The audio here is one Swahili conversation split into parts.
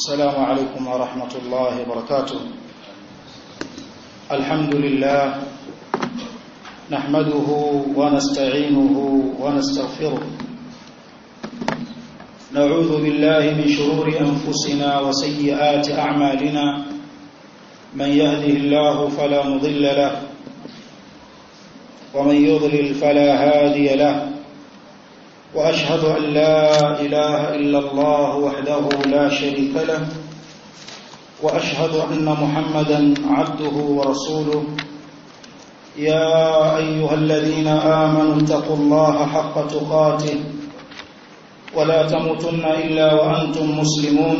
السلام عليكم ورحمة الله وبركاته الحمد لله نحمده ونستعينه ونستغفره نعوذ بالله من شرور أنفسنا وسيئات أعمالنا من يهده الله فلا مضل له ومن يضلل فلا هادي له وأشهد أن لا إله إلا الله وحده لا شريك له وأشهد أن محمدا عبده ورسوله يا أيها الذين آمنوا اتقوا الله حق تقاته ولا تموتن إلا وأنتم مسلمون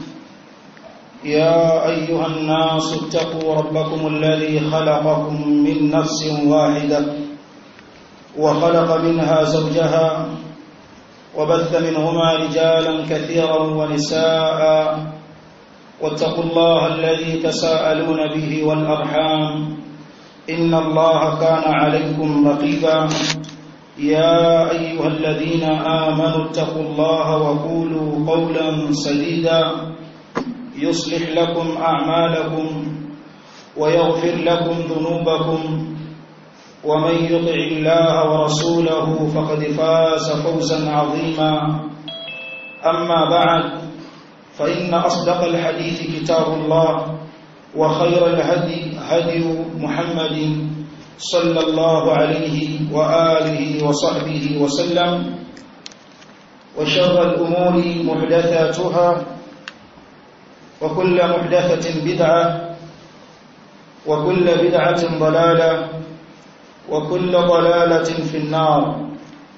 يا أيها الناس اتقوا ربكم الذي خلقكم من نفس واحدة وخلق منها زوجها وبث منهما رجالا كثيرا ونساء واتقوا الله الذي تساءلون به والأرحام إن الله كان عليكم رقيبا يا أيها الذين آمنوا اتقوا الله وقولوا قولا سديدا يصلح لكم أعمالكم ويغفر لكم ذنوبكم ومن يطع الله ورسوله فقد فاز فوزا عظيما أما بعد فإن أصدق الحديث كتاب الله وخير الهدي هدي محمد صلى الله عليه وآله وصحبه وسلم وشر الأمور محدثاتها وكل محدثة بدعة وكل بدعة ضلالة وكل ضلالة في النار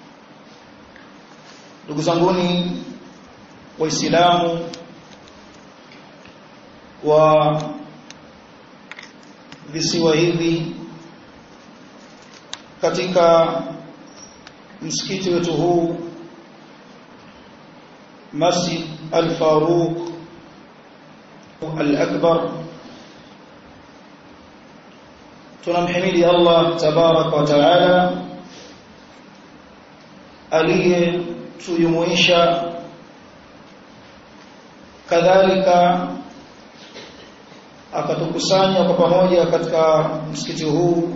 ndugu zanguni waislamu wa visiwa hivi katika msikiti wetu huu Masjid Al-Faruq Al-Akbar tunamhimidi Allah tabarak wa taala aliyetujumuisha kadhalika akatukusanya kwa pamoja katika msikiti huu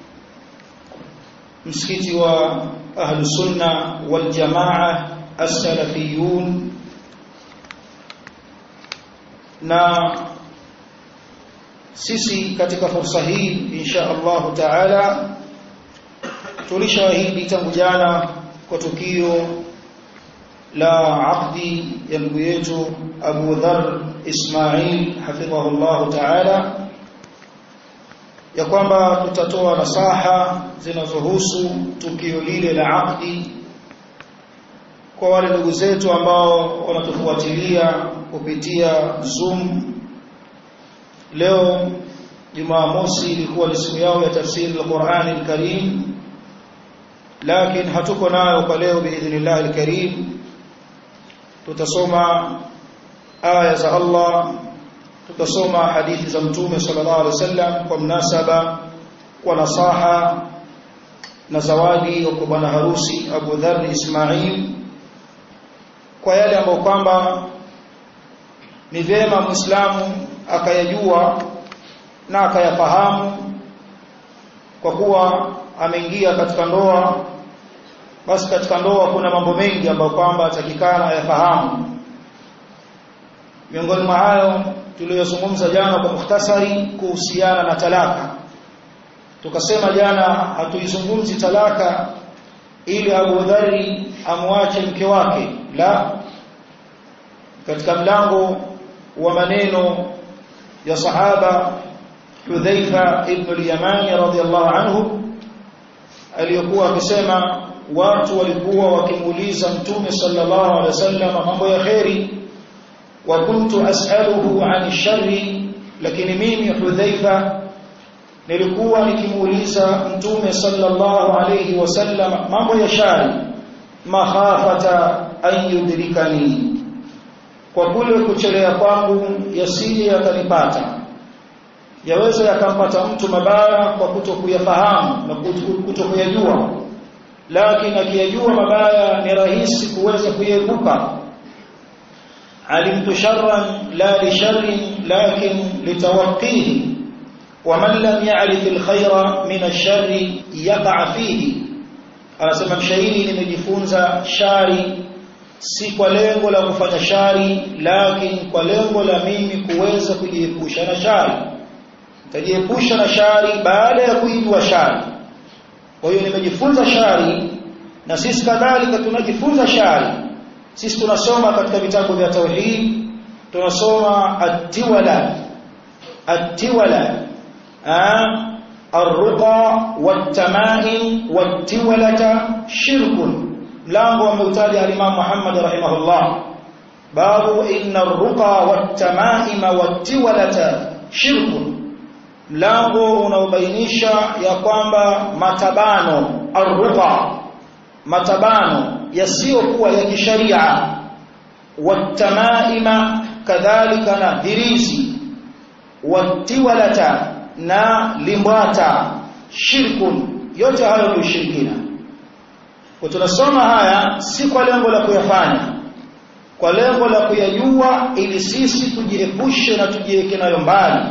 msikiti wa ahlu sunna wal jamaa as-salafiyun na sisi katika fursa hii insha Allah taala tulishahidi tangu jana kwa tukio la aqdi ya ndugu yetu Abu Dharr Ismail hafidhahu Allah taala ya kwamba tutatoa nasaha zinazohusu tukio lile la aqdi kwa wale ndugu zetu ambao wanatufuatilia kupitia Zoom leo Jumamosi ilikuwa ni siku yao ya tafsiri al-Qur'an al-Karim lakini hatuko nayo kwa leo biidhnillah al-Karim tutasoma aya za Allah tutasoma hadithi za mtume sallallahu alaihi wasallam kwa mnasaba kwa nasaha na zawadi kwa bwana harusi Abu Dharr Ismail kwa yale ambayo kwamba ni vyema Muislamu akayajua na akayafahamu kwa kuwa ameingia katika ndoa basi katika ndoa kuna mambo mengi ambayo kwamba atakikana ayafahamu miongoni mwa hayo tuliyozungumza jana kwa mukhtasari kuhusiana na talaka tukasema jana hatuizungumzi talaka ili Abu Dharri amwache mke wake la katika mlango wa maneno ya sahaba Hudhaifa ibn al-Yamani radhiyallahu anhu aliyokuwa akisema watu walikuwa wakimuuliza mtume sallallahu alaihi wasallam mambo ya kheri wa kuntu as'aluhu 'an sharri lakini mimi Hudhaifa nilikuwa nikimuuliza mtume sallallahu alaihi wasallam mambo ya shari makhafata an yudrikani kwa kule kuchelea kwangu yasije yakanipata yaweza yakampata mtu mabaya kwa kutokuyafahamu na kutokuyajua lakini akiyajua mabaya ni rahisi kuweza kuiepuka علمت شرا لا لشر لكن لتوقيه ومن لم يعرف الخير من الشر يقع فيه anasema mshairi nimejifunza shari si kwa lengo la kufanya shari lakini kwa lengo la mimi kuweza kujiepusha na shari nitajiepusha na shari baada ya kuijua shari kwa hiyo nimejifunza shari na sisi kadhalika tunajifunza shari sisi tunasoma katika vitabu vya tauhid tunasoma at-tiwala at-tiwala الرقى والتمائم والتولة شرك ملango ameutaja al-Imam Muhammad rahimahullah babu inna ar-ruqa wat-tamaima wat-tiwalata shirk mlango unaobainisha ya kwamba matabano ar-ruqa matabano yasiyokuwa ya kisharia wat-tamaima kadhalika na hirizi wat-tiwalata na limbwata shirkun yote hayo ni ushirikina kwa tunasoma haya si kwa lengo la kuyafanya kwa lengo la kuyajua ili sisi tujiepushe na tujiweke nayo mbali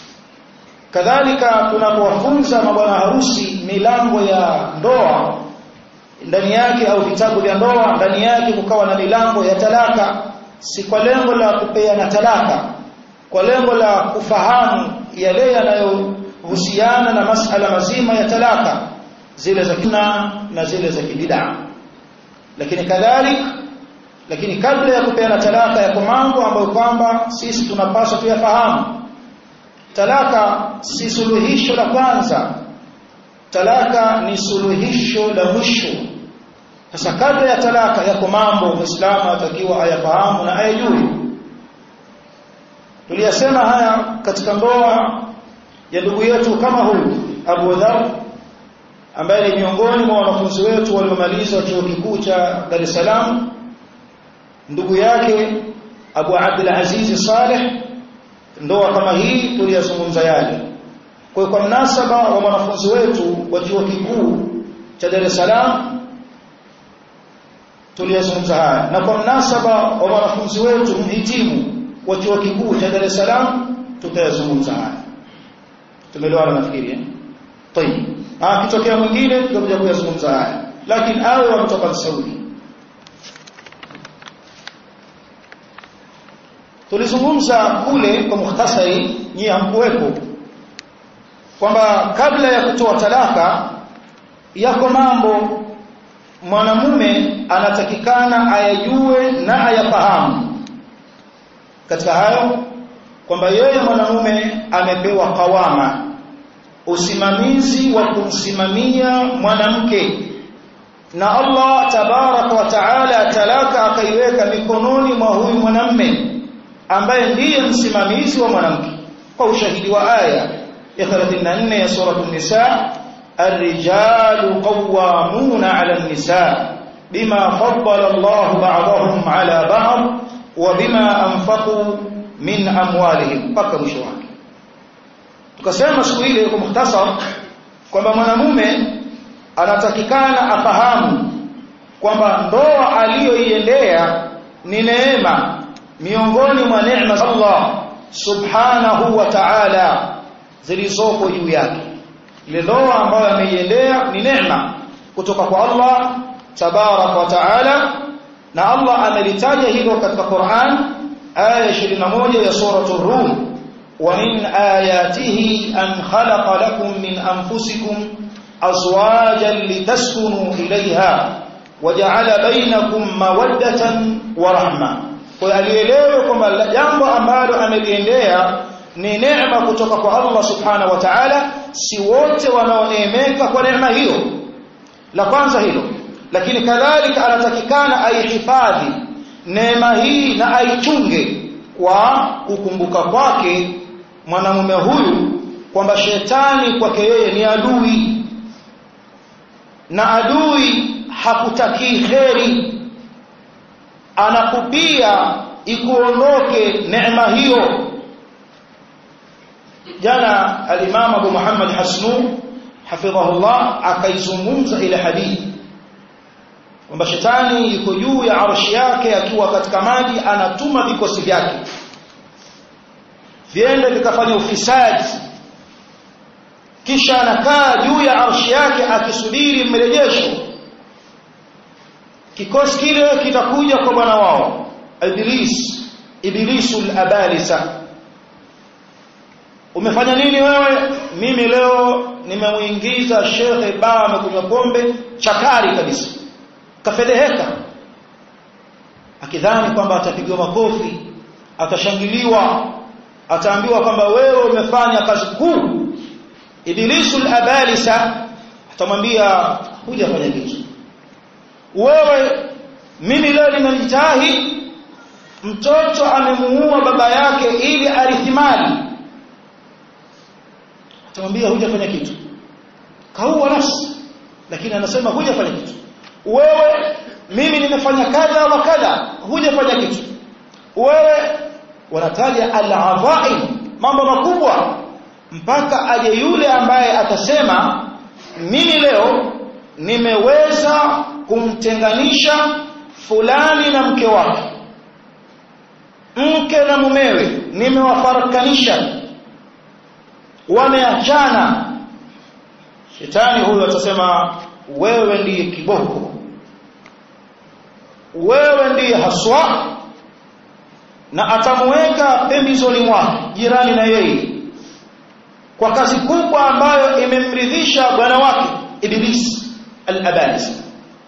kadhalika tunapowafunza mabwana harusi milango ya ndoa ndani yake au vitabu vya ndoa ndani yake kukawa na milango ya talaka si kwa lengo la kupeana talaka kwa lengo la kufahamu yale yanayohusiana na masala mazima ya talaka zile za kina na zile za kibida lakini kadhalika lakini kabla ya kupeana talaka yako mambo ambayo kwamba sisi tunapaswa tuyafahamu talaka si suluhisho la kwanza talaka ni suluhisho la mwisho sasa kabla ya talaka yako mambo muislamu atakiwa ayafahamu na ayajue tuliyasema haya katika ndoa ya ndugu yetu kama huyu Abu Dhar ambaye ni miongoni mwa wanafunzi wetu waliomaliza chuo kikuu cha Dar es Salaam ndugu yake Abu Abdul Aziz Saleh ndoa kama hii tuliyazungumza yale kwa kwa mnasaba wa wanafunzi wetu wa chuo kikuu cha Dar es Salaam tuliyazungumza haya na kwa mnasaba wa wanafunzi wetu mhitimu wa chuo kikuu cha Dar es Salaam tutayazungumza haya tumeelewana nafikiri eh tayeb ah kitokea mwingine tutakuja kuyazungumza haya lakini awe wa kutoka Saudi tulizungumza kule kwa mukhtasari nyie hamkuwepo kwamba kabla ya kutoa talaka yako mambo mwanamume anatakikana ayajue na ayafahamu katika hayo kwamba yeye mwanamume amepewa kawama usimamizi wa kumsimamia mwanamke na Allah tabaraka wa taala talaka akaiweka mikononi mwa huyu mwanamume ambaye ndiye msimamizi wa mwanamke kwa ushahidi wa aya ya 34 ya sura an-nisa الرجال قوامون على النساء بما فضل الله بعضهم على بعض وبما أنفقوا min amwalihim mpaka mwisho wake tukasema siku ile kwa mukhtasar kwamba mwanamume anatakikana afahamu kwamba ndoa aliyoiendea ni neema miongoni mwa neema za Allah subhanahu wa ta'ala zilizoko juu yake ile ndoa ambayo ameiendea ni neema kutoka kwa Allah tabarak wa ta'ala na Allah amelitaja hilo katika Qur'an aya 21 ya suratul rum wa min ayatihi an khalaqa lakum min anfusikum azwajan litaskunu ilayha waja'ala bainakum mawaddatan wa rahma kwa alielewe kwamba jambo ambalo ameliendea ni neema kutoka kwa Allah subhanahu wa ta'ala si wote wanaoneemeka kwa neema hiyo la kwanza hilo lakini kadhalika anatakikana aihifadhi neema hii na aichunge kwa kukumbuka kwake mwanamume huyu kwamba shetani kwake yeye ni adui na adui hakutakii kheri anakupia ikuondoke neema hiyo jana al-Imam Abu Muhammad Hasnu hafidhahullah akaizungumza ile hadithi kwamba shetani yuko juu ya arshi yake akiwa katika maji anatuma vikosi vyake viende vikafanya ufisadi kisha anakaa juu ya arshi yake akisubiri mrejesho kikosi kile kitakuja kwa bwana wao iblis iblisul abalisa umefanya nini wewe mimi leo nimemuingiza shekhe baa amekunywa pombe chakari kabisa kafedheheka akidhani kwamba atapigwa makofi atashangiliwa ataambiwa kwamba wewe umefanya kazi kuu iblisul abalisa atamwambia hujafanya kitu wewe mimi leo nimejitahi mtoto amemuua baba yake ili arithi mali atamwambia hujafanya kitu kaua nafsi lakini anasema hujafanya kitu wewe mimi nimefanya kadha wa kadha hujafanya kitu wewe wanataja al-adhaim mambo makubwa mpaka aje yule ambaye atasema mimi leo nimeweza kumtenganisha fulani na mke wake mke na mumewe nimewafarakanisha wameachana shetani huyo atasema wewe ndiye kiboko wewe ndiye haswa na atamuweka pembezoni mwake jirani na yeye kwa kazi kubwa ambayo imemridhisha bwana wake iblis al-abalis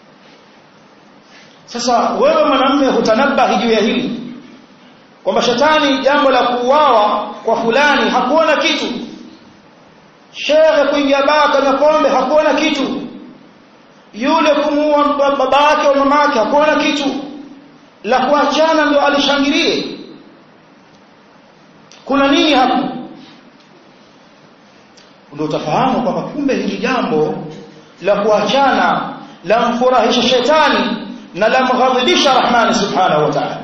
sasa wewe mwanamume hutanabahi juu ya hili kwamba shetani jambo la kuuawa kwa fulani hakuona kitu shehe kuingia baa kwenye pombe hakuona kitu yule kumuua baba yake au mama yake hakuona kitu la kuachana ndio alishangilie kuna nini hapo ndio utafahamu kwamba kumbe hili jambo la kuachana la mfurahisha shetani na la mghadhibisha rahmani subhanahu wa ta'ala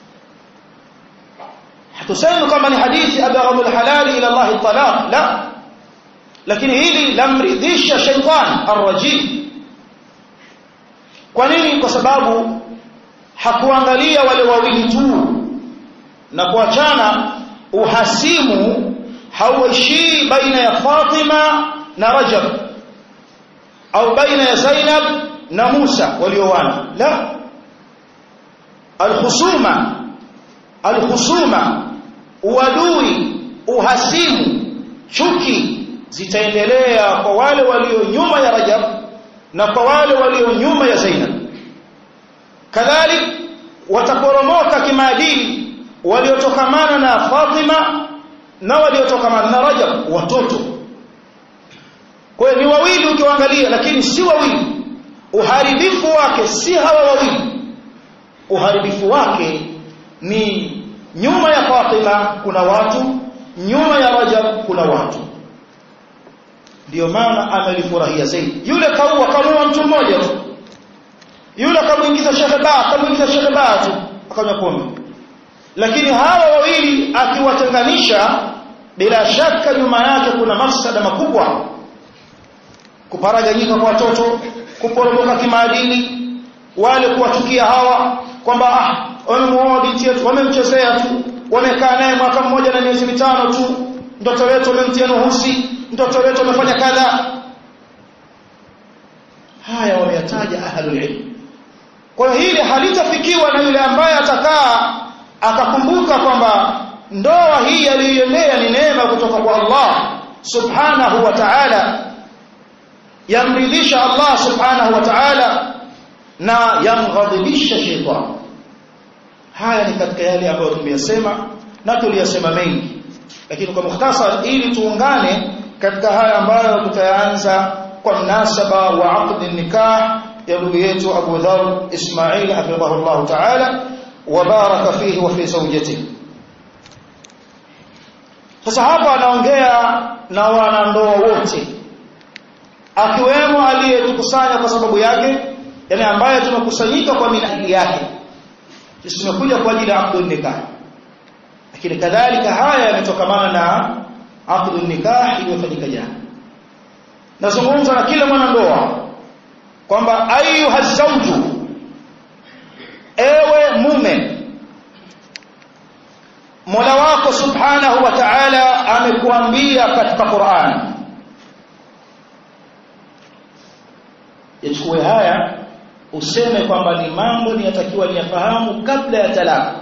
hatusemi kama ni hadithi abghadul halali ila Allah talaq la lakini hili lamridhisha shaitan arrajim kwa nini kwa sababu hakuangalia wale wawili tu na kuachana uhasimu hauishii baina ya Fatima na Rajab au baina ya Zainab na Musa waliowana la alkhusuma alkhusuma uadui uhasimu chuki zitaendelea kwa wale walio nyuma ya Rajab na kwa wale walio nyuma ya Zainab kadhalik wataporomoka kimaadili waliotokamana na Fatima na waliotokamana na Rajab watoto kwa hiyo ni wawili ukiwaangalia lakini si wawili uharibifu wake si hawa wawili uharibifu wake ni nyuma ya Fatima kuna watu nyuma ya Rajab kuna watu ndio maana amelifurahia zaidi yule kaua kamua mtu mmoja tu yule akamuingiza shekhe ba akamuingiza shekhe ba tu akanywa pombe lakini hawa wawili akiwatenganisha bila shaka nyuma yake kuna mafsada makubwa kuparaganyika kwa watoto kuporomoka kimaadili wale kuwachukia hawa kwamba ah wamemuoa binti yetu wamemchezea tu wamekaa naye mwaka mmoja na miezi mitano tu mtoto wetu wamemtia nuhusi mtoto wetu amefanya kadha haya wameyataja ahlul ilm kwa hiyo hili halitafikiwa na yule ambaye atakaa akakumbuka kwamba ndoa hii aliyoendea ni neema kutoka kwa Allah subhanahu wa ta'ala yamridhisha Allah subhanahu wa ta'ala na yamghadhibisha shetani haya ni katika yale ambayo tumeyasema na tuliyasema mengi lakini kwa mukhtasar ili tuungane katika haya ambayo tutaanza kwa mnasaba wa aqd nikah ya ndugu yetu Abu Dharr Ismail hafidhahu Allah ta'ala wa baraka fihi wa fi zawjatihi sasa hapa anaongea na wanandoa wote akiwemo aliyetukusanya kwa sababu yake yani ambaye tumekusanyika kwa minajili yake sisi tumekuja kwa ajili ya aqdun nikah lakini kadhalika haya yametokamana na aqdun nikah iliyofanyika jana nazungumza na kila mwanandoa kwamba ayuha zawju mume Mola wako Subhanahu wa Ta'ala amekuambia katika Qur'an yachukue haya useme kwamba ni mambo niyatakiwa niyafahamu kabla ya talaka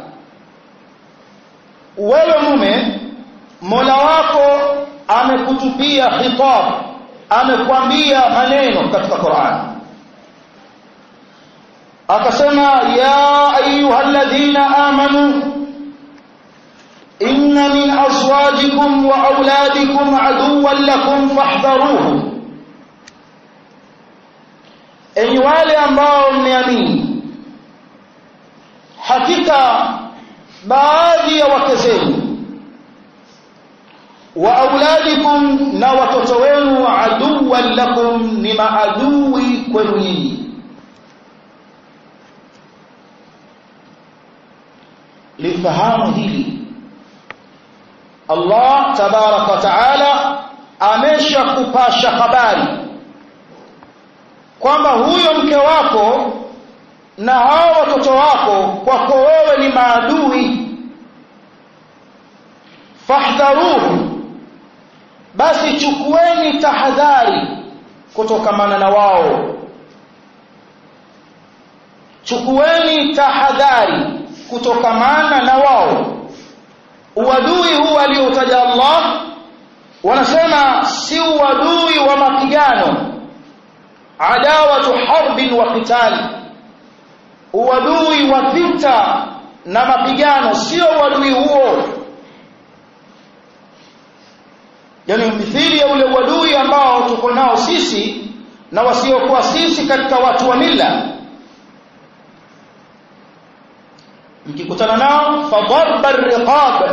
wewe mume Mola wako amekutupia khitab amekwambia maneno katika Qur'an akasema ya ayyuhalladhina amanu inna min azwajikum wa auladikum aduwwan lakum fahdharuhu enyi wale ambao mmeamini hakika baadhi ya wake zenu wa auladikum na watoto wenu aduwwan lakum ni maadui kwenu nyinyi lifahamu hili Allah tabaraka wa taala ameshakupasha habari kwamba huyo mke wako na hao watoto wako kwako wewe ni maadui fahdharuhu basi chukueni tahadhari kutokamana na wao chukueni tahadhari kutokamana na wao uadui huu aliotaja Allah wanasema si uadui wa mapigano adawatu harbin wa qitali uadui wa vita na mapigano sio uadui huo yani mithili ya ule uadui ambao tuko nao sisi na wasiokuwa sisi katika watu wa mila mkikutana nao fadarba arriqab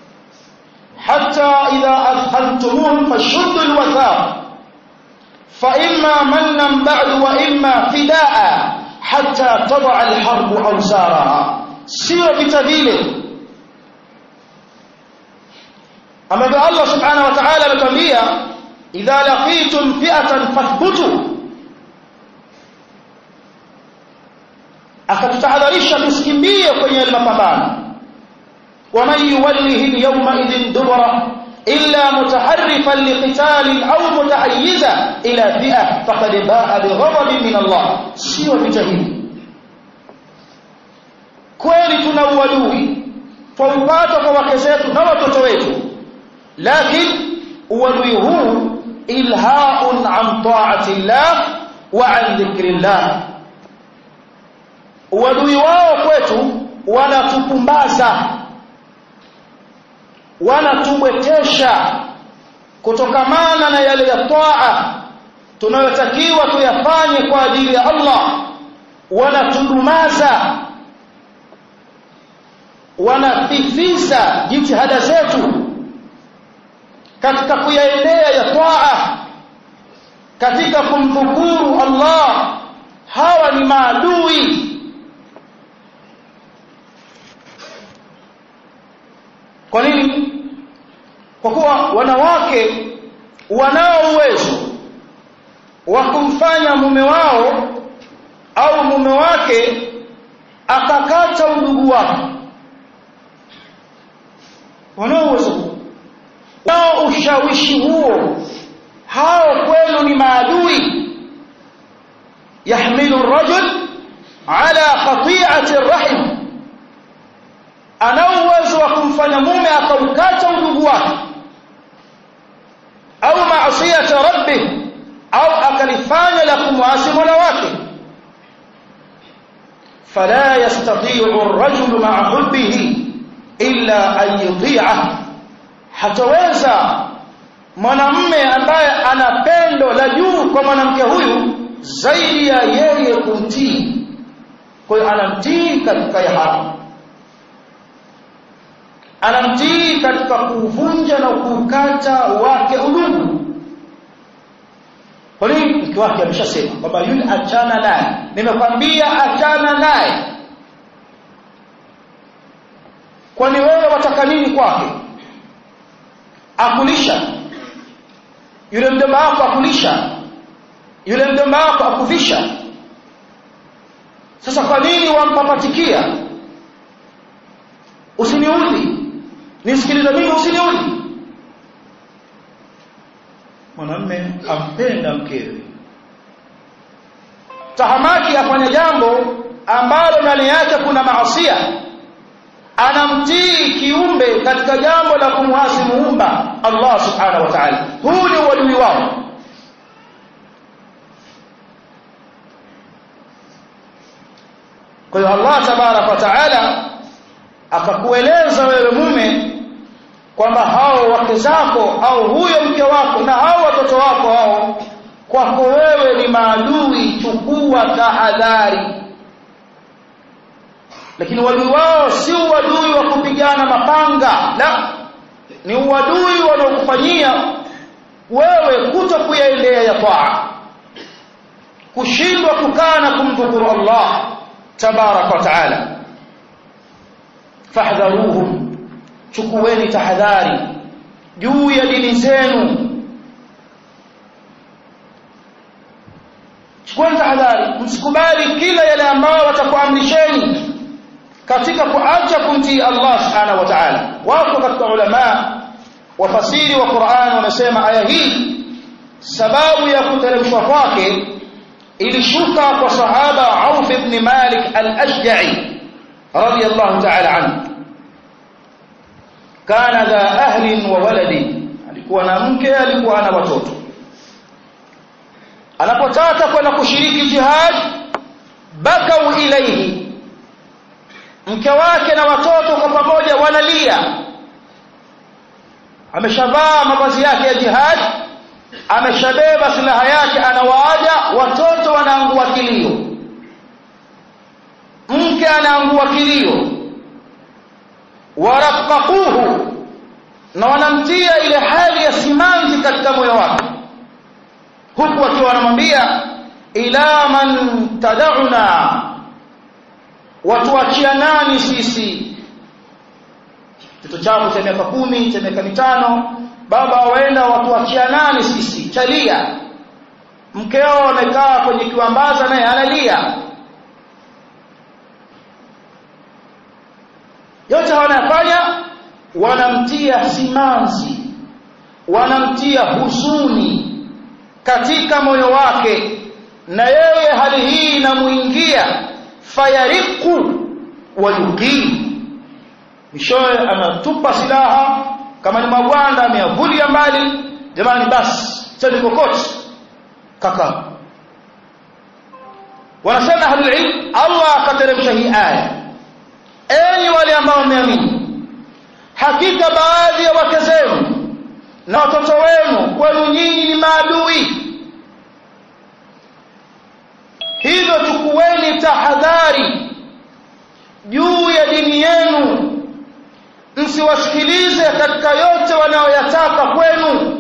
hatta idha adkhaltumuhum fashuddu alwathaq fa imma mannan ba'du wa imma fidaa hatta tad'a alharbu awsaraha sio vita vile ambavyo Allah subhanahu wa ta'ala ametwambia idha laqitum fi'atan fathbutu akatutahadharisha tusikimbie kwenye yale mapambano waman yuwallihi alyawma idhin dubara illa mutaharrifan liqitalin au mutahayyiza ila fi'a faqad ba'a bighadabin min Allah sio vita hivi kweli tuna uadui twaupata kwa wake zetu na watoto wetu lakini uadui huu ilhaun an ta'ati llah wa an dhikri llah uadui wao kwetu wanatupumbaza wanatubwetesha kutokamana na yale ya taa tunayotakiwa tuyafanye kwa ajili ya Allah wanatudumaza wanafifiza jitihada zetu katika kuyaendea ya taa katika kumdhukuru Allah hawa ni maadui kwa nini kwa kuwa wanawake wanao uwezo wa kumfanya mume wao au mume wake akakata udugu wake wanao uwezo nao ushawishi huo hao kwenu ni maadui yahmilu rajul ala qati'ati rahim ana uwezo wa kumfanya mume akaukata udugu wake au maasiyati rabbih au akalifanya la kumwasi mola wake fala yastati'u ar-rajulu ma'a hubbihi illa an yuti'ah hataweza mwanamume ambaye ana pendo la juu kwa mwanamke huyu zaidi ya yeye kumtii kwa hiyo anamtii katika ya haramu anamtii katika kuvunja na kukata wake udugu kwa nini mke wake ameshasema kwamba yule achana naye nimekwambia achana naye kwani wewe wataka nini kwake akulisha yule mjomba wako akulisha yule mjomba wako akuvisha sasa kwa nini wampapatikia usiniudhi nisikilize mimi usiniudhi mwanamme ampenda mkewe tahamaki afanya jambo ambalo ndani yake kuna maasia anamtii kiumbe katika jambo la kumwasi muumba Allah subhanahu wa ta'ala huu ni uadui wao kwa hiyo Allah tabarak wa taala akakueleza wewe mume kwamba hao wake zako au huyo mke wako na hao watoto wako hao kwako wewe ni maadui chukua tahadhari lakini uadui wao si uadui wa kupigana mapanga la ni uadui wanaokufanyia wewe kuto kuyaendea ya taa kushindwa kukaa na kumdhukuru Allah tabarak wa taala fahdharuhum chukueni tahadhari juu ya dini zenu chukueni tahadhari msikubali kila yale ambayo watakuamrisheni katika kuacha kumtii Allah subhanahu wa ta'ala wako katika ulama wafasiri wa Qur'an wamesema aya hii sababu ya kuteremshwa kwake ilishuka kwa sahaba Auf ibn Malik al-Ashja'i radiyallahu ta'ala anhu kana dha ahlin wa waladi alikuwa na mke alikuwa na watoto anapotaka kwenda kushiriki jihad bakau ilaihi mke wake na watoto kwa pamoja wanalia ameshavaa mavazi yake ya jihad ameshabeba silaha yake anawaaja watoto wanaangua kilio mke anaangua kilio waraqaquhu na wanamtia ile hali ya simanzi katika moyo wake huku akiwa wanamwambia ila man tad'una watuachia nani sisi kitoto chako cha miaka kumi cha miaka mitano baba waenda watuachia nani sisi chalia mkeo amekaa kwenye kiwambaza naye analia yote wanayafanya wanamtia simanzi wanamtia huzuni katika moyo wake na yeye hali hii inamuingia fayariku wayuqim mishoe anatupa silaha kama ni magwanda ameyavulia mbali jamani basi cheni kokoti kaka wanasema ahlul ilm Allah akateremsha hii aya enyi wale ambao mmeamini hakika baadhi ya wake zenu na watoto wenu kwenu nyinyi ni maadui hivyo chukueni tahadhari juu ya dini yenu msiwasikilize katika yote wanayoyataka kwenu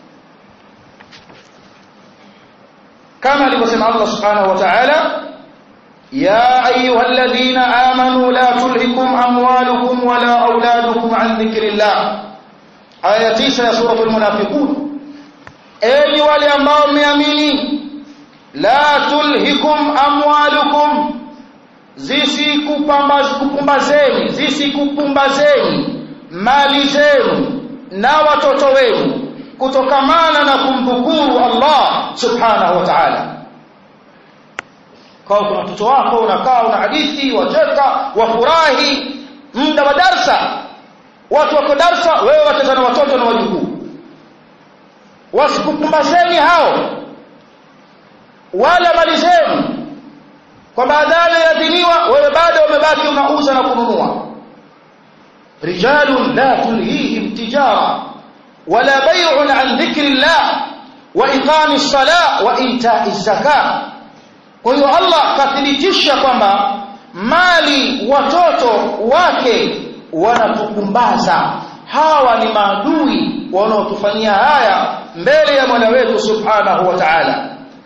kama alivyosema Allah subhanahu wa ta'ala يا أيها الذين آمنوا لا تلهكم أموالكم ولا أولادكم عن ذكر الله آية 9 سورة المنافقون أي wale ambao mmeamini la tulhikum amwalukum zisikupumbazeni zisikupumbazeni mali zenu na watoto wenu kutokamana na kumdhukuru Allah subhanahu wa ta'ala kwa kuna watoto wako unakaa una hadithi wacheka wafurahi muda wa darsa watu wako darsa wewe wacheza na watoto na wajukuu wasikupumbazeni hao wala mali zenu kwa baadaye yadhiniwa wewe bado umebaki unauza na kununua rijalun la tulhihim tijara wala bay'un an dhikri llah wa iqami ssalah wa ita'i zakah kwa hiyo Allah kathibitisha kwamba mali watoto wake wanatupumbaza hawa ni maadui wanaotufanyia haya mbele ya Mola wetu subhanahu wa ta'ala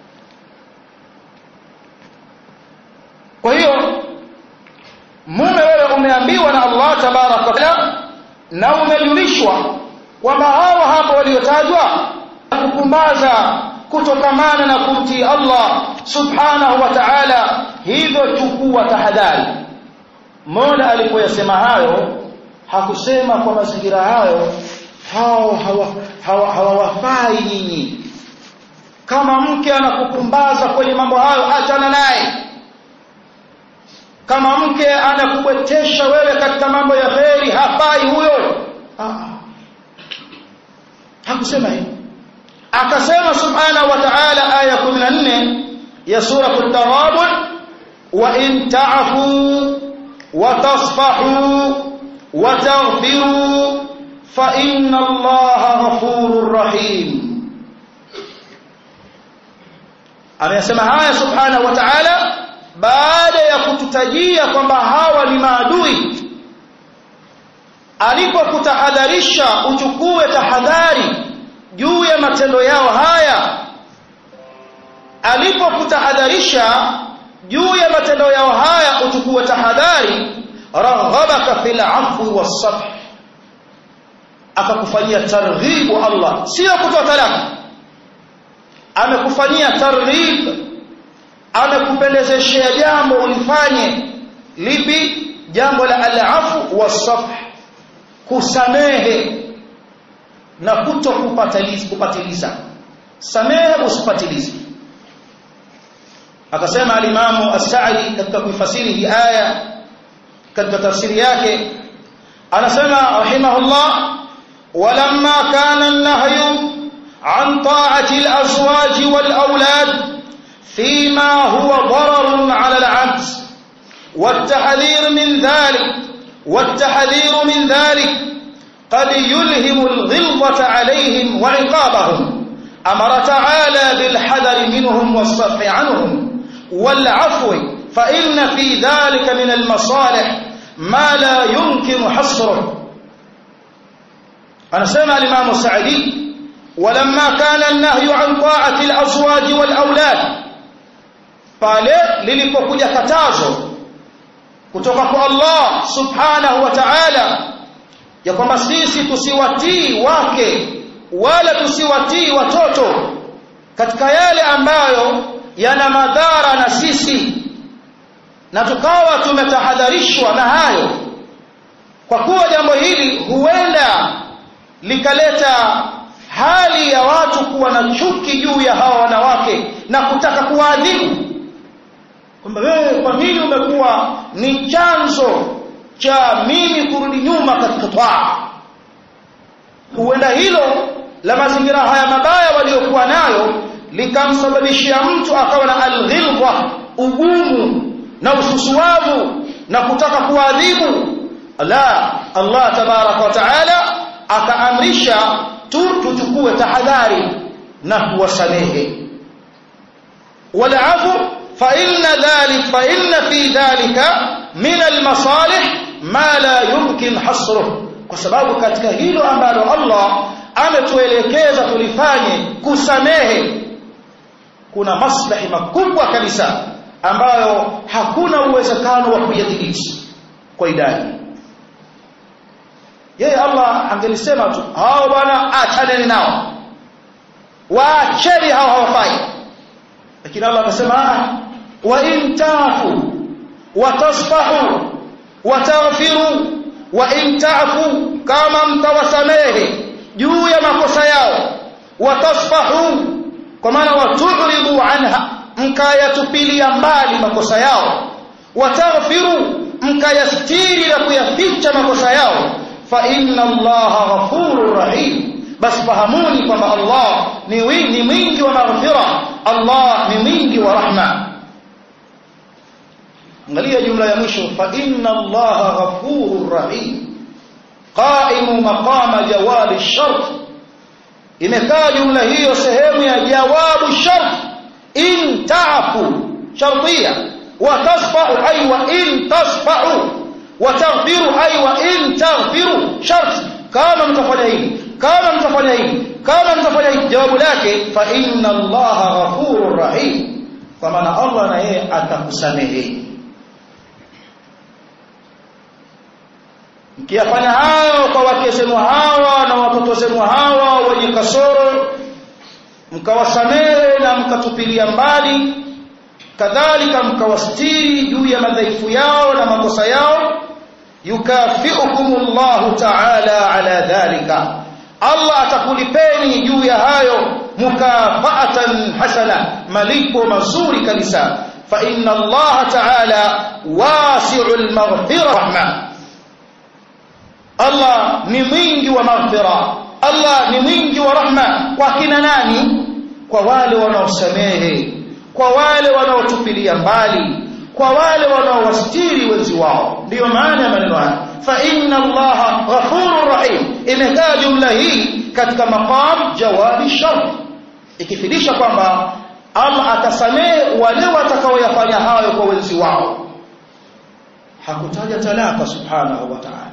kwa hiyo mume wewe umeambiwa na Allah tabaraka taala na umejulishwa kwamba hawa hapo waliotajwa kupumbaza kutokamana na kumtii Allah subhanahu wa ta'ala hivyo chukua tahadhari Mola alipoyasema hayo hakusema kwa mazingira hayo hao hawawafai hawa, hawa nyinyi kama mke anakupumbaza kwenye mambo hayo achana naye kama mke anakubwetesha wewe katika mambo ya kheri hafai huyo ah. hakusema hivyo akasema subhanahu wa ta'ala aya 14 ya sura at-taghabun wa in ta'fu wa tasfahu wa taghfiru fa inna allaha ghafurur rahim amesema haya subhanahu wa ta'ala baada ya kututajia kwamba hawa ni maadui alipokutahadharisha uchukue tahadhari juu ya matendo yao haya alipokutahadharisha juu ya matendo yao haya uchukue tahadhari raghabaka fil afwi was-safh akakufanyia targhibu Allah sio kutoa talaka amekufanyia targhib amekupendezeshea jambo ulifanye lipi jambo la al-afu was-safh kusamehe na kuto kupatiliza kupatiliza samehe usipatilize akasema alimamu as-Sa'di katika kuifasiri hii aya katika tafsiri yake anasema rahimahullah walamma kana an-nahyu an ta'ati al-azwaj wal-awlad فيما هو ضرر على العبد والتحذير من ذلك والتحذير من ذلك قد يلهم الغلظة عليهم وعقابهم أمر تعالى بالحذر منهم والصفح عنهم والعفو فإن في ذلك من المصالح ما لا يمكن حصره أنا سمع الإمام السعدي ولما كان النهي عن طاعة الأزواج والأولاد pale lilipokuja katazo kutoka kwa Allah subhanahu wa ta'ala ya kwamba sisi tusiwatii wake wala tusiwatii watoto katika yale ambayo yana madhara na sisi na tukawa tumetahadharishwa na hayo kwa kuwa jambo hili huenda likaleta hali ya watu kuwa na chuki juu ya hawa wanawake na kutaka kuwaadhibu kwamba wewe kwa nini umekuwa ni chanzo cha mimi kurudi nyuma katika twaa huenda hilo la mazingira haya mabaya waliokuwa nayo likamsababishia mtu akawa na alghilwa ugumu na ususuavu na kutaka kuadhibu la Allah tabaraka wa taala akaamrisha tu tuchukue tahadhari na kuwasamehe walafu fa inna dhalik fa inna fi dhalika min almasalih ma la yumkin hasruh kwa sababu katika hilo ambalo Allah ametuelekeza tulifanye kusamehe kuna maslahi makubwa kabisa ambayo hakuna uwezekano wa kuyadhibiti kwa idadi yeye Allah angelisema tu hao bwana achaneni nao waacheni hao hawafai lakini Allah akasema wa in tafu wa tasfahu wa taghfiru wa in tafu kama mtawasamehe juu ya makosa yao wa tasfahu kwa maana waturidu anha mkayatupilia mbali makosa yao wa taghfiru mkayastiri na kuyaficha makosa yao fa inna allaha ghafurur rahim basi fahamuni kwamba Allah ni wingi mwingi wa maghfira Allah ni mwingi wa rahma angalia jumla ya mwisho fa inna allaha ghafurur rahim qaimu maqama jawabi shart imekaa jumla hiyo sehemu ya jawabu shart in ta'fu shartiya wa tasfa'u ay wa in tasfa'u wa taghfiru ay wa in taghfiru shart kama mtafanya hivi kama mtafanya hivi kama mtafanya hivi jawabu lake fa inna allaha ghafurur rahim kwa maana Allah na yeye atakusamehe mkiyafanya hayo kwa wake zenu hawa na watoto zenu hawa wenye kasoro mkawasamehe na mkatupilia mbali kadhalika mkawastiri juu ya madhaifu yao na makosa yao yukafiukumullahu ta'ala ala dhalika Allah atakulipeni juu ya hayo mukafaatan hasana malipo mazuri kabisa fa inna Allah ta'ala wasi'ul maghfira rahma Allah ni mwingi wa maghfira Allah ni mwingi wa rahma kwa kina nani kwa wale wanaosamehe kwa wale wanaotupilia mbali kwa wale wanaowastiri wenzi wao ndiyo maana ya maneno haya fa inna allaha ghafurur rahim imekaa jumla hii katika maqam jawabi shart ikifidisha kwamba Allah atasamehe wale watakaoyafanya hayo kwa wenzi wao hakutaja talaka subhanahu wa ta'ala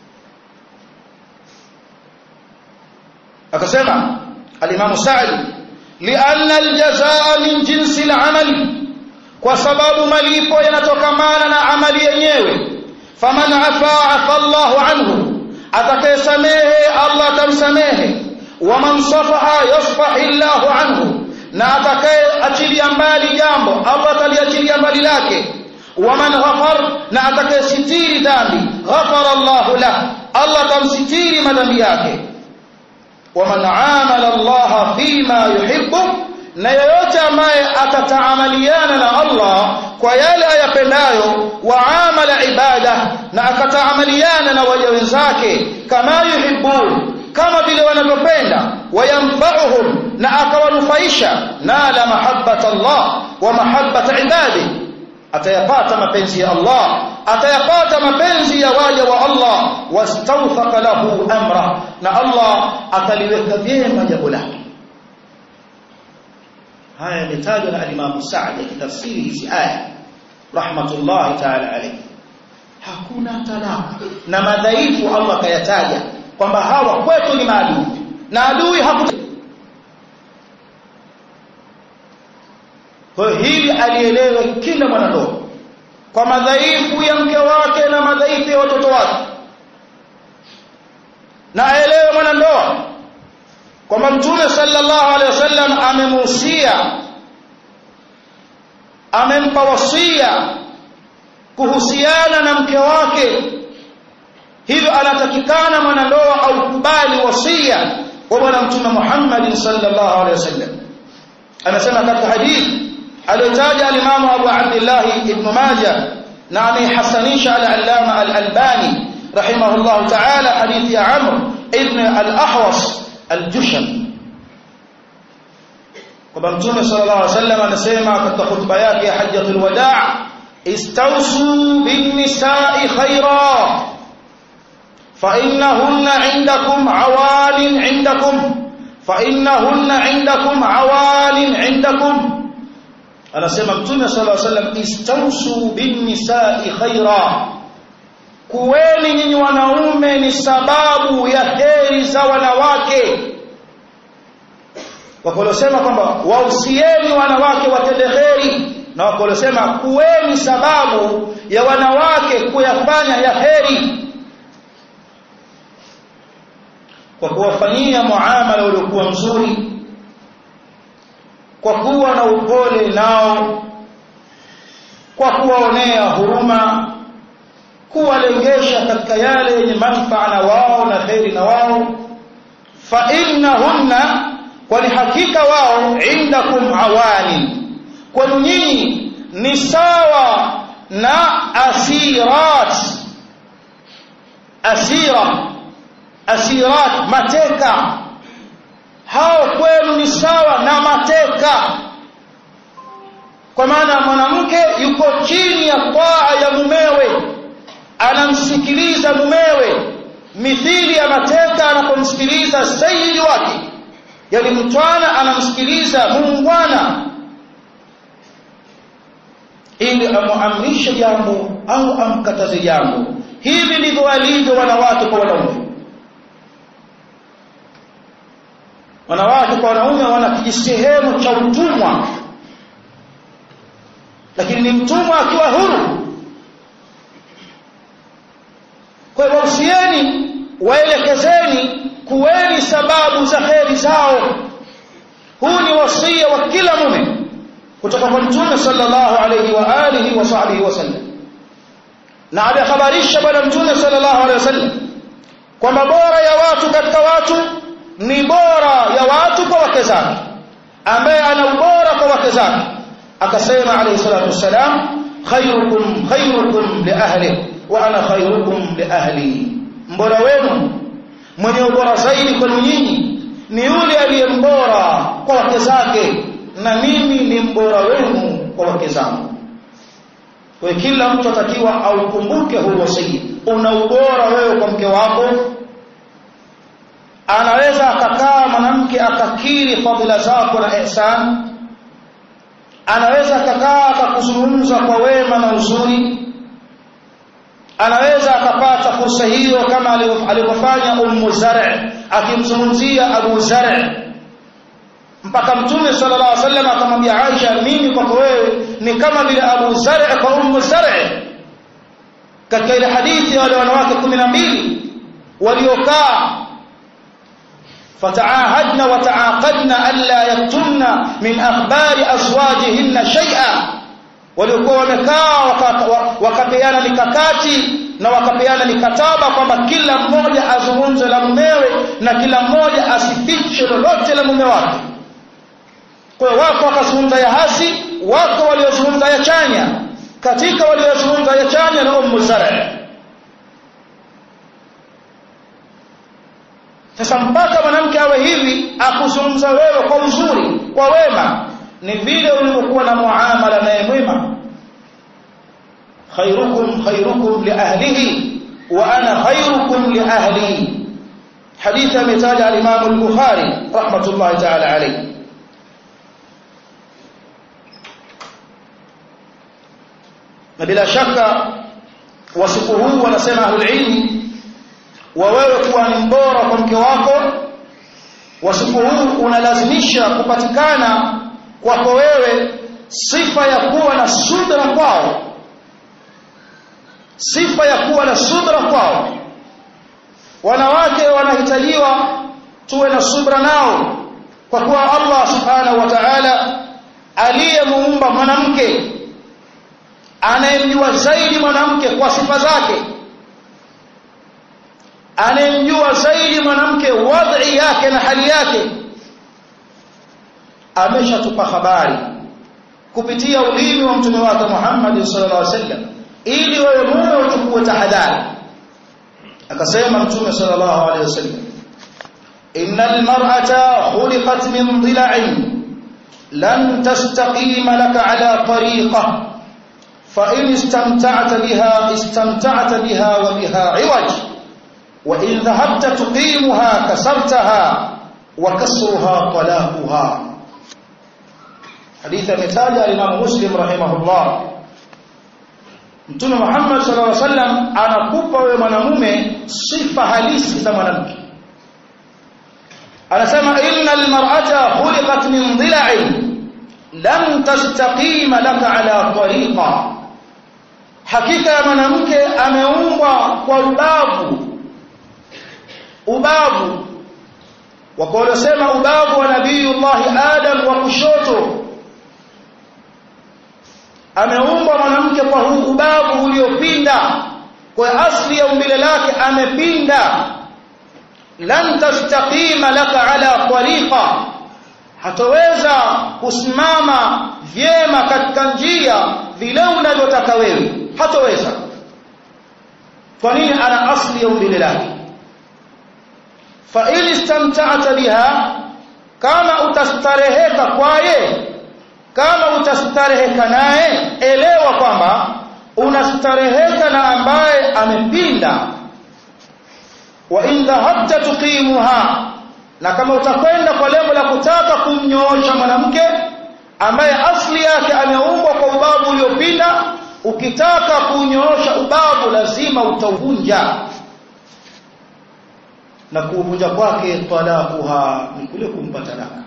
akasema al-Imam Sa'di lianna al-jazaa min jinsi al-amali kwa sababu malipo yanatokamana na amali yenyewe faman afa afa Allahu anhu atakayesamehe Allah atamsamehe waman safaha yasfahi Allahu anhu na atakayeachilia mbali jambo Allah ataliachilia mbali lake waman ghafar na atakayesitiri dhambi ghafara Allahu lah Allah atamsitiri madhambi yake waman amala Allah fima yuhibbu na yeyote ambaye atataamaliana na Allah kwa yale ayapendayo waamala ibada na akataamaliana na waja wenzake kama yuhibbun kama vile wanavyopenda wayamfa'uhum na akawanufaisha nala mahabbata Allah wa mahabbata ibadi atayapata mapenzi ya Allah atayapata mapenzi ya waja wa Allah wastawfaqa lahu amra na Allah ataliweka vyema jambo lake haya yametajwa na alimamu Saadi akitafsiri hizi aya rahmatullahi ta'ala alayhi hakuna talaka na madhaifu Allah kayataja kwamba hawa kwetu ni maadui na adui hakuta kwa hili alielewe kila mwanandoa kwa madhaifu ya mke wake na madhaifu ya watoto wake na aelewe mwanandoa kwamba mtume sallallahu alaihi wasallam amemuhusia amempa wasia kuhusiana na mke wake hivyo anatakikana mwanandoa au kubali wasia wa bwana mtume Muhammad sallallahu alaihi wasallam anasema katika hadithi aliyotaja alimamu Abu Abdullah ibn Majah na amehasanisha al-Allama al-Albani rahimahullah ta'ala hadithi ya Amr ibn al-Ahwas al-Jusham kwamba mtume sallallahu alaihi wasallam anasema katika hutuba yake ya hajjatul wadaa istausu bin nisa'i khaira fa innahunna 'indakum 'awalin 'indakum fa innahunna 'indakum 'awalin 'indakum anasema mtume sallallahu alaihi wasallam istausu bin nisa'i khaira kuweni nyinyi wanaume ni sababu ya heri za wanawake wakolosema kwamba wausieni wanawake watende heri na wakolosema kuweni sababu ya wanawake kuyafanya ya heri kwa kuwafanyia muamala uliokuwa mzuri kwa kuwa na upole nao kwa kuwaonea huruma kuwalengesha katika yale yenye manufaa na wao na kheri na wao fa innahunna kwani hakika wao indakum awani kwani nyinyi ni sawa na asirat asira asirat mateka hao kwenu ni sawa na mateka kwa maana mwanamke yuko chini ya taa ya mumewe anamsikiliza mumewe mithili ya mateka anapomsikiliza sayidi wake yani mtwana anamsikiliza muungwana ili amuamrishe jambo au amkataze jambo hivi ndivyo walivyo wanawake kwa wanaume wanawake kwa wanaume wana kijisehemu cha utumwa lakini ni mtumwa akiwa huru kwa hiyo wausieni waelekezeni kuweni sababu za heri zao huu ni wasia wa kila mume kutoka kwa mtume sallallahu alayhi wa alihi wa sahbihi wasallam na alihabarisha bwana mtume sallallahu alaihi wasallam kwamba bora ya watu katika watu ni bora ya watu kwa wake zake ambaye ana ubora kwa wake zake akasema alayhi salatu wassalam khairukum khairukum li ahli wa ana khairukum li ahli mbora wenu mwenye ubora zaidi kwenu nyinyi ni yule aliyembora kwa wake zake na mimi ni mbora wenu kwa wake zangu kwa kila mtu atakiwa aukumbuke huu wasia una ubora wewe kwa mke wako anaweza akakaa mwanamke akakiri fadhila zako na ihsan anaweza akakaa akakuzungumza kwa wema na uzuri anaweza akapata fursa hiyo kama alivyofanya ummu zar' akimzungumzia abu zar' mpaka mtume sallallahu alaihi wasallam akamwambia Aisha mimi kwako wewe ni kama vile Abu Zar' kwa Ummu Zar' katika ile hadithi ya wale wanawake 12 waliokaa فتعاهدنا وتعاقدنا ألا يكتمن من أخبار أزواجهن شيئا waliokuwa wamekaa wakapeana mikakati na wakapeana mikataba kwamba kila mmoja azungumze la mumewe na kila mmoja asifiche lolote la mume wake kwa hiyo wako wakazungumza ya hasi wako waliozungumza ya chanya katika waliozungumza ya chanya na ummu zara sasa mpaka mwanamke awe hivi akuzungumza wewe kwa uzuri kwa wema ni vile ulivyokuwa na muamala naye mwema khairukum khairukum li ahlihi wa ana khairukum li ahli hadithi ametaja al-Imam al-Bukhari rahmatullahi ta'ala alayhi na bila shaka wasifu huu wanasema ahlul ilmi wa wewe kuwa ni mbora kwa mke wako wasifu huu unalazimisha kupatikana kwako wewe sifa ya kuwa na subra kwao sifa ya kuwa na subra kwao wanawake wanahitajiwa tuwe na subra nao kwa kuwa Allah subhanahu wa ta'ala aliyemuumba mwanamke anayemjua zaidi mwanamke kwa sifa zake anayemjua zaidi mwanamke wadhi yake na hali yake ameshatupa habari kupitia ulimi wa mtume wake Muhammad sallallahu alaihi wasallam ili wewe mume uchukue tahadhari akasema mtume sallallahu alaihi wasallam innal mar'ata khuliqat min dhila'in lan tastaqima laka ala tariqah fa in istamta'ta biha istamta'ta biha wa biha 'iwaj wa in dhahabta tuqimuha kasartaha wa kasruha talaquha hadithi ametaja Imam Muslim rahimahullah Mtume Muhammad sallallahu alaihi wasallam anakupa wewe mwanamume sifa halisi za mwanamke. Anasema innal mar'ata khuliqat min dhila'in lam tastaqima laka ala tariqa. Hakika ya mwanamke ameumbwa kwa ubavu. Ubavu. Wako waliosema ubavu wa Nabiyullah Adam wa kushoto ameumbwa mwanamke kwa huu ubavu uliopinda kwa asli ya umbile lake amepinda lan tastaqima laka ala tariqa hataweza kusimama vyema katika njia vile unavyotaka wewe hataweza kwa nini ana asli ya umbile lake fa in istamta'ta biha kama utastareheka kwaye kama utastareheka naye elewa kwamba unastareheka na ambaye amepinda wa in dhahabta tuqimuha na kama utakwenda kwa lengo la kutaka kumnyoosha mwanamke ambaye asli yake ameumbwa kwa ubavu uliopinda ukitaka kunyoosha ubavu lazima utauvunja na kuuvunja kwake talaquha ni kule kumpa talaka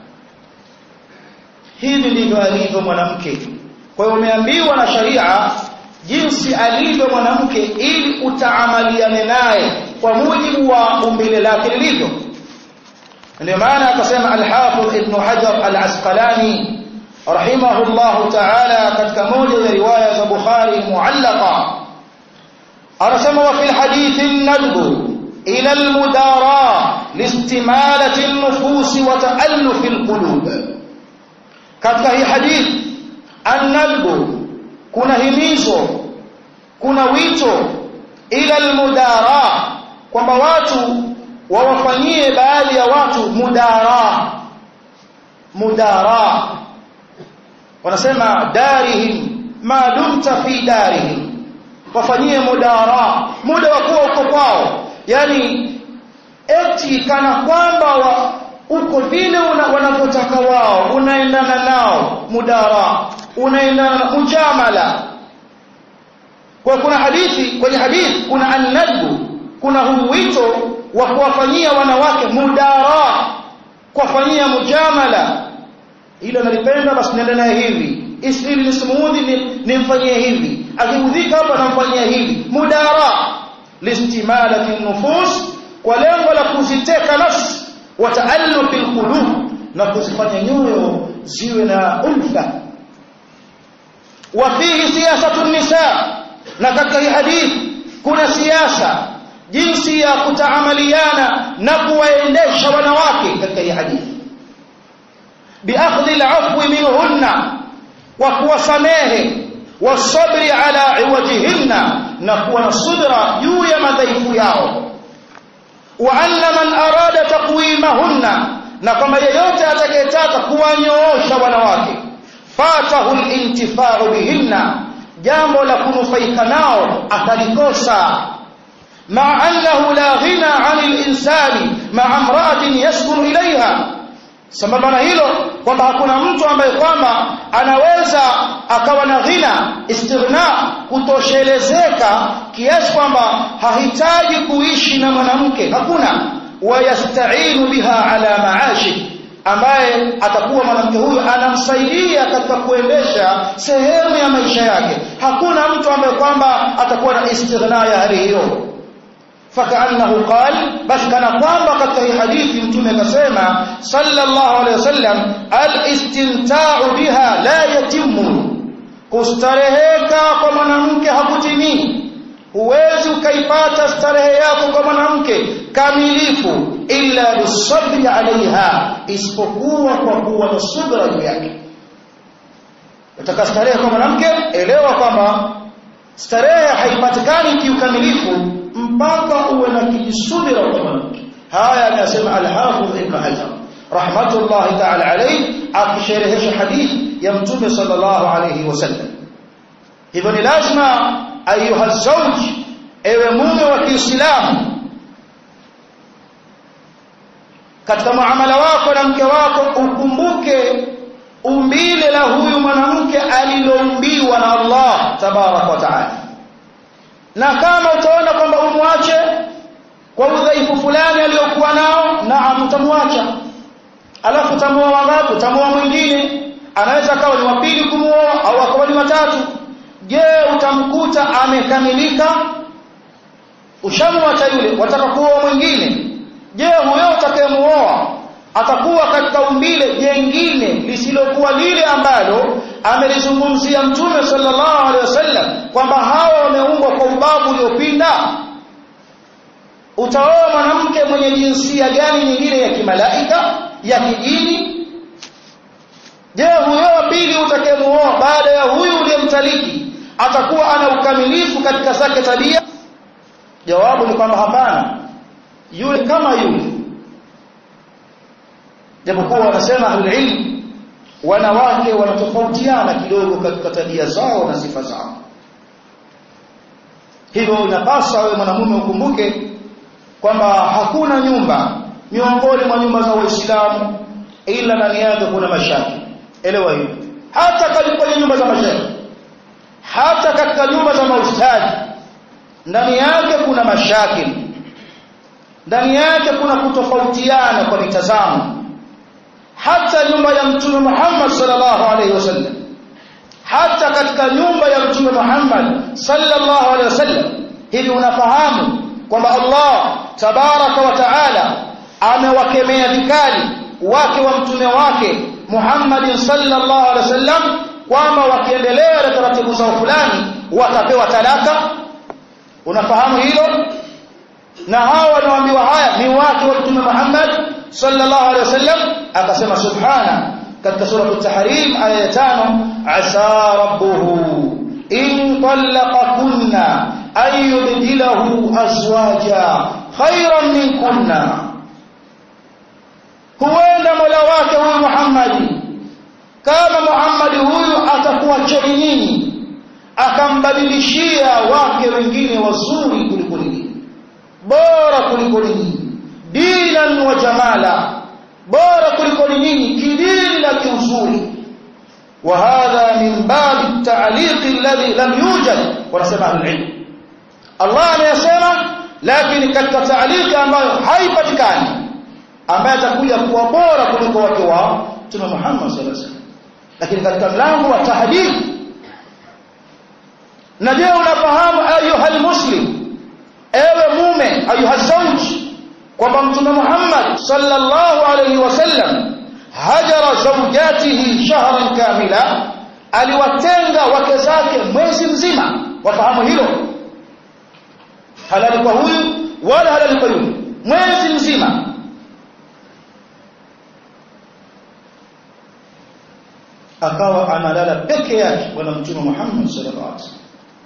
hivi ndivyo alivyo mwanamke kwa hiyo umeambiwa na sharia jinsi alivyo mwanamke ili utaamaliane naye kwa mujibu wa umbile lake lilivyo ndio maana akasema al-Hafidh Ibn Hajar al-Asqalani rahimahullah ta'ala katika moja ya riwaya za Bukhari muallaqa anasema wa fil hadithi nadbu ila almudara liistimalati an-nufus wa ta'alluf al-qulub katika hii hadithi an-nadbu kuna himizo kuna wito ila almudara kwamba watu wawafanyie baadhi ya watu mudara mudara wanasema darihim ma dumta fi darihim wafanyie mudara muda wa kuwa uko kwao yani eti kana kwamba wa, uko vile wanavyotaka wao unaendana nao mudara unaendana na mujamala kwa kuna hadithi kwenye hadithi kuna annadbu kuna huu wito wa kuwafanyia wanawake mudara kuwafanyia mujamala hilo nalipenda basi nenda naye hivi isili nismuudhi nimfanyie hivi akiudhika hapa namfanyia hivi mudara listimalati nufus kwa lengo la kuziteka nafsi wa taalluq alqulub na kuzifanya nyoyo ziwe na ulfa wa fihi siyasatu nisa na katika hii hadithi kuna siasa jinsi ya kutaamaliana na kuwaendesha wanawake katika hii hadithi biakhdhi al'afwi minhunna wa kuwasamehe wasabri ala iwajihinna na kuwa na subra juu ya madhaifu yao wa anna man arada taqwimahunna na kama yeyote atakayetaka kuwanyoosha wanawake fatahu al-intifa'u bihinna jambo la kunufaika nao atalikosa ma annahu la ghina 'anil insani ma'a imra'atin yaskunu ilayha sambamba na hilo kwamba hakuna mtu ambaye kwamba anaweza akawa na ghina istighna kutoshelezeka kiasi kwamba hahitaji kuishi na mwanamke hakuna wayasta'inu biha ala ma'ashi ambaye atakuwa mwanamke huyo anamsaidia katika kuendesha sehemu ya maisha yake hakuna mtu ambaye kwamba atakuwa na istighna ya hali hiyo فكأنه قال بس كان kwamba katika hii hadithi mtume akasema sallallahu alayhi wasallam al-istimta'u biha la yatimu kustareheka kwa mwanamke hakutimii huwezi ukaipata starehe yako kwa mwanamke kamilifu illa bisabri alaiha isipokuwa kwa kuwa na subra juu yake utaka starehe kwa mwanamke elewa kwamba starehe haipatikani kiukamilifu mpaka uwe na kijisubira kwa mwanamke haya anasema al-Hafidh Ibn Hajar rahmatullahi ta'ala alayhi akisherehesha hadithi ya mtume sallallahu alayhi wasallam hivyo ni lazima ayuha zawj ewe mume wa Kiislamu katika muamala wako na mke wako ukumbuke umbile la huyu mwanamke aliloumbiwa na Allah tabarak wa taala na kama utaona kwamba umwache kwa udhaifu fulani aliyokuwa nao naam utamwacha alafu utamuoa wangapi utamuoa mwingine anaweza akawa ni wa pili kumuoa au akawa ni watatu je utamkuta amekamilika ushamwacha yule wataka kuoa mwingine je huyo utakayemuoa atakuwa katika umbile jengine lisilokuwa lile ambalo amelizungumzia mtume sallallahu alaihi wasallam kwamba hawa wameumbwa kwa ubavu uliopinda utaoa mwanamke mwenye jinsia gani nyingine ya kimalaika ya kijini je huyo wa pili utakayemuoa baada ya huyu uliyemtaliki atakuwa ana ukamilifu katika zake tabia jawabu ni kwamba hapana yule kama yule japokuwa wanasema ahlulilm wanawake wanatofautiana kidogo katika tabia zao na sifa zao hivyo inapaswa wewe mwanamume ukumbuke kwamba hakuna nyumba miongoni mwa nyumba za waislamu ila ndani yake kuna mashaki elewa hiyo hata katika kwenye nyumba za mashaikh hata katika nyumba za maustadhi ndani yake kuna mashakil ndani yake kuna kutofautiana kwa mitazamo hata nyumba ya mtume Muhammad sallallahu alaihi wasallam hata katika nyumba ya mtume Muhammad sallallahu alaihi wasallam hivi unafahamu kwamba Allah tabaraka wa taala amewakemea vikali wake wa mtume wake Muhammad sallallahu alaihi wasallam kwamba wakiendelea na taratibu zao fulani watapewa talaka unafahamu hilo na hawa wanaoambiwa haya ni watu wa mtume Muhammad sallallahu alaihi wasallam akasema subhana katika sura at-tahrim aya ya 5 asa rabbuhu in talaqakunna ay yubdilahu azwaja khayran minkunna huenda mola wake huyu Muhammad kama Muhammad huyu atakuwa cheni nyinyi akambadilishia wake wengine wazuri kuliko nyinyi bora kuliko nyinyi dinan wa jamala bora kuliko nyinyi kidini na kiuzuri wa hadha min bab ta'liq alladhi lam yujad wanasema al-ilm Allah ameyasema lakini katika ta'liq ambayo haipatikani ambaye atakuja kuwa bora kuliko wake wa Mtume Muhammad sallallahu alaihi wasallam lakini katika mlango wa tahdid na je unafahamu ayuha muslim ewe mume ayuha zawj kwamba mtume Muhammad sallallahu alayhi wasallam hajara zawjatihi shahran kamila aliwatenga wake zake mwezi mzima wafahamu hilo halali kwa huyu wala halali kwa yule mwezi mzima akawa analala peke yake bwana mtume Muhammad sallallahu alaihi wasallam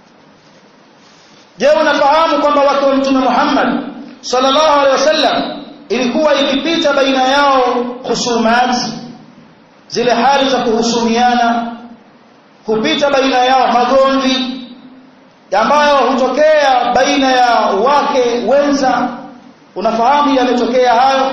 Je, unafahamu kwamba wake wa Mtume Muhammad sallallahu alaihi wasallam ilikuwa ikipita baina yao husumat zile hali za kuhusumiana kupita baina yao magomvi ambayo hutokea baina ya wake wenza unafahamu yametokea hayo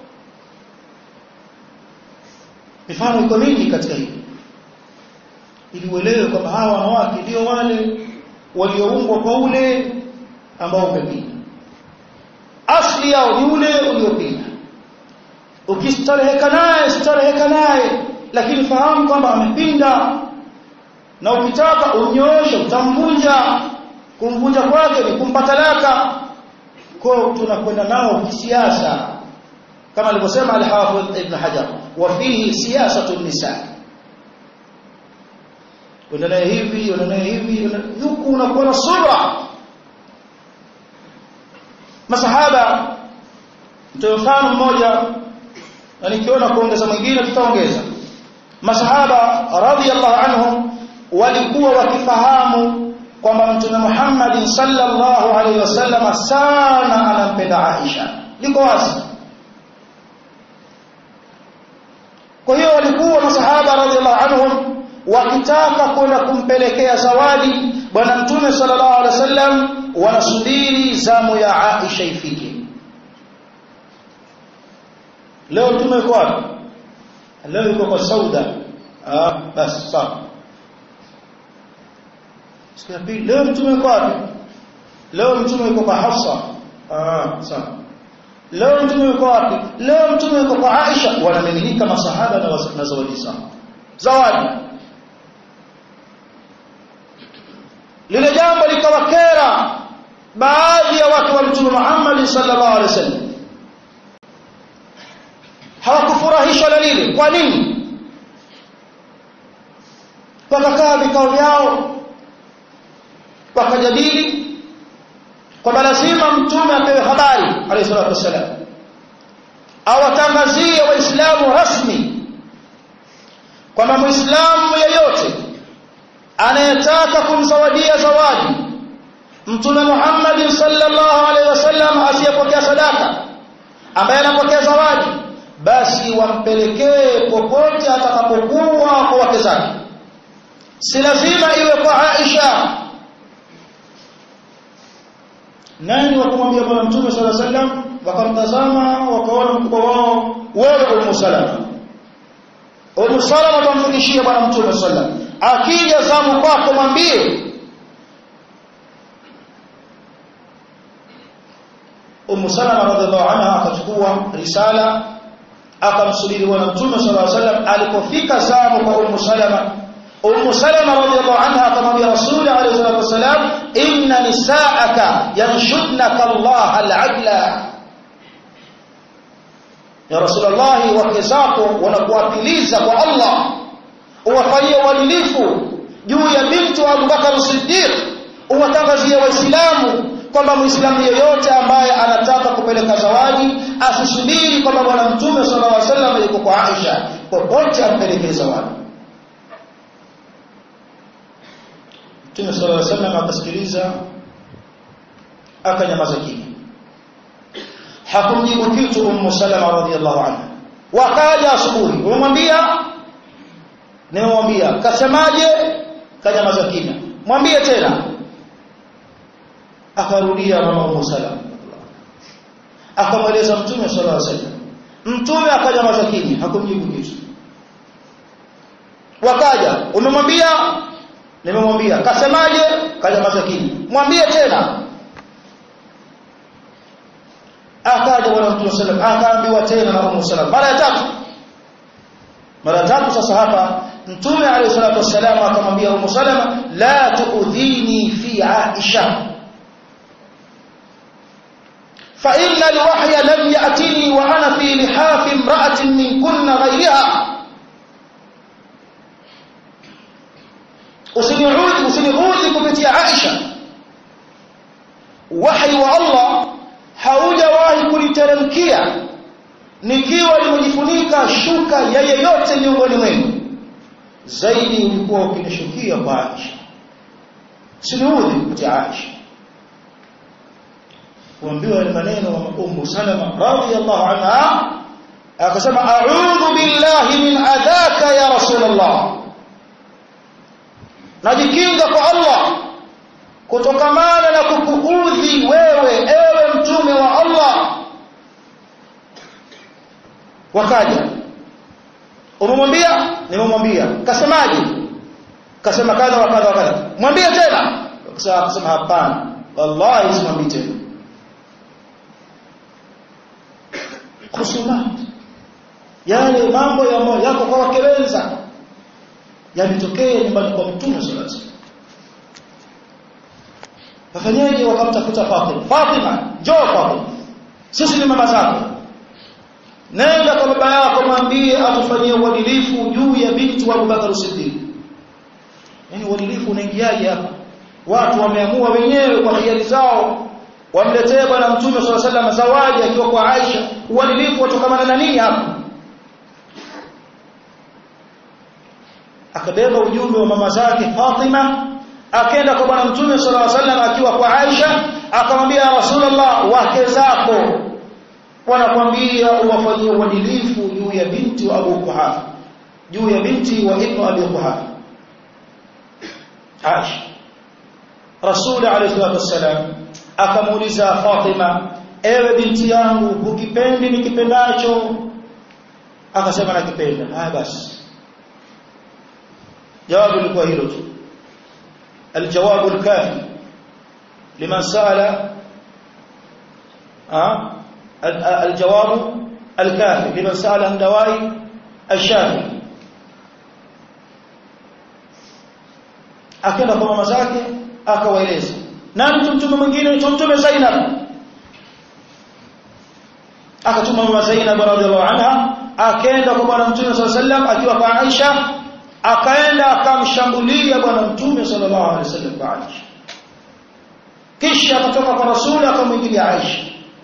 mifano iko mingi katika hili ili uelewe kwamba hawa wanawake ndio wale walioumbwa kwa ule ambao umepinda asli yao ni ule uliopinda ukistareheka naye stareheka naye lakini fahamu kwamba amepinda na ukitaka unyooshe utamvunja kumvunja kwake ni kumpa talaka kwa tunakwenda nao kisiasa kama alivyosema al-Hafidh Ibn Hajar wa fihi siyasatu nisa unaendelea hivi unaendelea hivi huku unakuwa na subra masahaba mtoe mfano mmoja na nikiona kuongeza mwingine tutaongeza masahaba radhiyallahu anhum walikuwa wakifahamu kwamba mtume Muhammad sallallahu alaihi wasallam sana anampenda Aisha liko wazi kwa hiyo walikuwa masahaba radhiyallahu anhum wakitaka kwenda kumpelekea zawadi bwana mtume sallallahu alaihi wasallam wanasubiri zamu ya Aisha ifike leo mtume yuko wapi leo yuko kwa Sauda ah basi sawa siku ya pili leo mtume yuko wapi leo mtume yuko kwa Hafsa ah sawa leo mtume yuko wapi leo mtume yuko kwa Aisha wanamiminika masahaba na zawadi zao zawadi lile jambo likawakera baadhi ya watu wa mtume Muhammad sallallahu alaihi wasallam hawakufurahishwa na lile kwa nini wakakaa vikao vyao wakajadili kwamba lazima mtume apewe habari alayhi salatu wasallam awatangazie waislamu rasmi kwamba muislamu yeyote anayetaka kumzawadia zawadi mtume Muhammad sallallahu alaihi wasallam asiyepokea sadaka ambaye anapokea zawadi basi wampelekee popote atakapokuwa kwa wake zake si lazima iwe kwa Aisha nani wakumwambia bwana mtume sallallahu alaihi wasallam wakamtazama wakaona mkubwa wao wewe Ummu Salama Ummu Salama tamfikishia bwana mtume sallallahu alaihi wasallam akija zamu kwako mwambie Ummu Salama radhiallahu anha akachukua risala akamsubiri bwana mtume sallallahu alaihi wasallam alipofika zamu kwa Ummu Salama Ummu Salama radhiallahu anha akamwambia Rasul alayhi salatu wasalam inna nisaaka yanshudnaka Allah al-adla Ya Rasulullah wake zako wanakuapiliza kwa Allah uwafanyie uadilifu juu ya binti wa Abu Bakar Siddiq uwatangazie waislamu kwamba muislamu yeyote ambaye anataka kupeleka zawadi asisubiri kwamba bwana mtume sallallahu alaihi wasallam yuko kwa Aisha popote ampelekee zawadi mtume sallallahu alaihi wasallam akasikiliza akanyamaza kimya hakumjibu kitu ummu salama radhiallahu anha wakaja asubuhi umemwambia nimemwambia kasemaje kanyamaza kimya mwambie tena akarudia mama ummu salama akamweleza mtume sallallahu alaihi wasallam mtume akanyamaza kimya hakumjibu kitu wakaja umemwambia nimemwambia kasemaje kanyamaza kimya mwambie tena akaja bwana mtume sallam akaambiwa tena na Ummu Salama mara ya tatu mara ya tatu sasa hapa mtume alayhi salatu wassalam akamwambia Ummu Salama la tuudhini fi Aisha fa inna alwahya lam ya'tini wa ana fi lihaf imra'atin min kunna ghayriha usiniudhi usiniudhi kupitia Aisha wahi wa Allah haujawahi kuniteremkia nikiwa nimejifunika shuka ya yeyote miongoni mwenu zaidi ulikuwa ukinishukia kwa Aisha siniudhi kupitia Aisha kuambiwa ni maneno wa Ummu Salama radhiyallahu anha akasema a'udhu billahi min adhaka ya rasulullah najikinga kwa Allah kutokamana na kukuudhi wewe ewe mtume wa Allah wakaja umemwambia nimemwambia kasemaje kasema kadha wa kadha wa kadha mwambie tena akasema hapana wallahi simwambii tena khusumat yale mambo ya moyo yako kwa wakelenza yalitokea nyumbani kwa mtume sallallahu alaihi wasallam wafanyaje wakamtafuta Fatima Fatima njoo Fatima sisi ni mama zako nenda kwa baba yako mwambie atufanyie uadilifu juu ya binti wa Abubakar Siddiq yani uadilifu unaingiaje hapa watu wameamua wenyewe kwa hiari zao wamletee bwana mtume sallallahu alaihi wasallam zawadi akiwa kwa Aisha uadilifu watokamana na nini hapa akabeba ujumbe wa mama zake Fatima akaenda kwa bwana mtume sallallahu alaihi wasallam akiwa kwa Aisha akamwambia Rasulullah wake zako wanakwambia uwafanyie uadilifu juu ya binti wa Abu Kuhafa juu ya binti wa Ibn Abi Kuhafa Aisha Rasul alayhi salatu wasallam akamuuliza Fatima ewe binti yangu hukipendi nikipendacho akasema nakipenda haya basi jawabu lilikuwa hilo tu الجواب الكافي لمن سأل أه؟ الجواب الكافي لمن سأل عن دواء الشافي akaenda kwa mama zake akawaeleza nani mtume mwingine tumtume Zainab akatuma mama Zainab radhiallahu anha akaenda kwa bwana mtume sallallahu alaihi wasallam akiwa kwa Aisha akaenda akamshambulia bwana mtume sallallahu alaihi wasallam kwa Aisha kisha akatoka kwa rasuli akamwingilia Aisha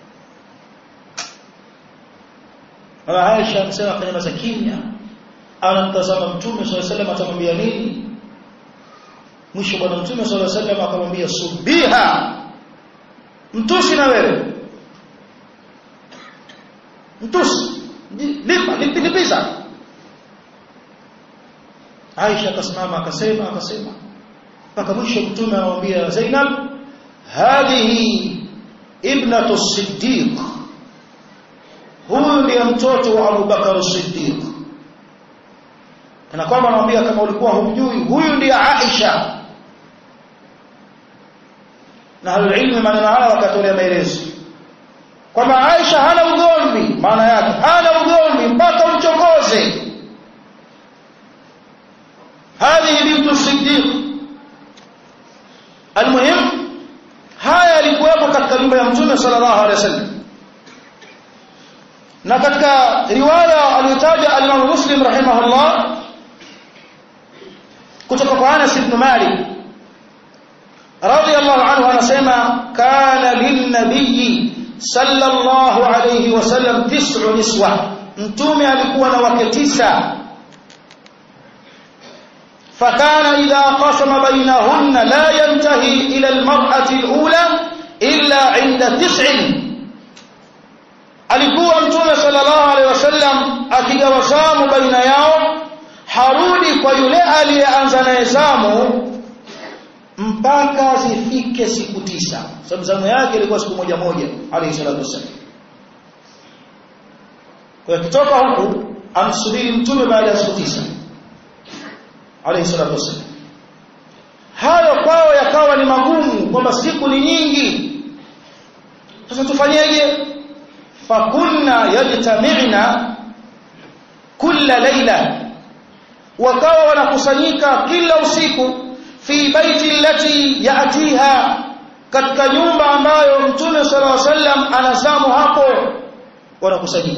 Mama Aisha akasema akanyamaza kimya anamtazama mtume sallallahu alaihi wasallam atamwambia nini mwisho bwana mtume sallallahu alaihi wasallam akamwambia subiha mtusi na wewe mtusi lipa lipiza Aisha akasimama akasema akasema mpaka mwisho mtume anamwambia Zainab hadhihi ibnatu Siddiq huyu ndiye mtoto wa Abu Bakar Siddiq kana kwamba anamwambia kama ulikuwa humjui huyu ndiye Aisha na alilmu maneno haya wakatolea maelezo kwamba Aisha hana ugomvi maana yake hana ugomvi mpaka umchokoze هذه بنت الصديق المهم haya yalikuwepo katika nyumba ya mtume sallallahu alaihi wasallam na katika riwaya aliyotaja al-Imam Muslim rahimahullah kutoka kwa Anas ibn Malik radiyallahu anhu anasema kana linnabiyi sallallahu alayhi wasallam tis'u niswa mtume alikuwa na wake tisa فكان إذا قسم بينهن لا ينتهي إلى المرأة الأولى إلا عند تسع alikuwa mtume sallallahu alaihi wasallam akigawa zamu baina yao harudi kwa yule aliyeanza naye zamu mpaka zifike siku tisa sababu zamu yake ilikuwa siku moja moja alayhi salatu wasallam kwa kutoka huku amsubiri mtume baada ya siku tisa alayhi salatu wasallam hayo kwao yakawa ni magumu kwamba siku ni nyingi sasa tufanyeje fakunna yajtami'na kulla laila wakawa wanakusanyika kila usiku fi baiti allati yatiha katika nyumba ambayo mtume sallallahu alaihi wasallam anazamu hapo wanakusanyika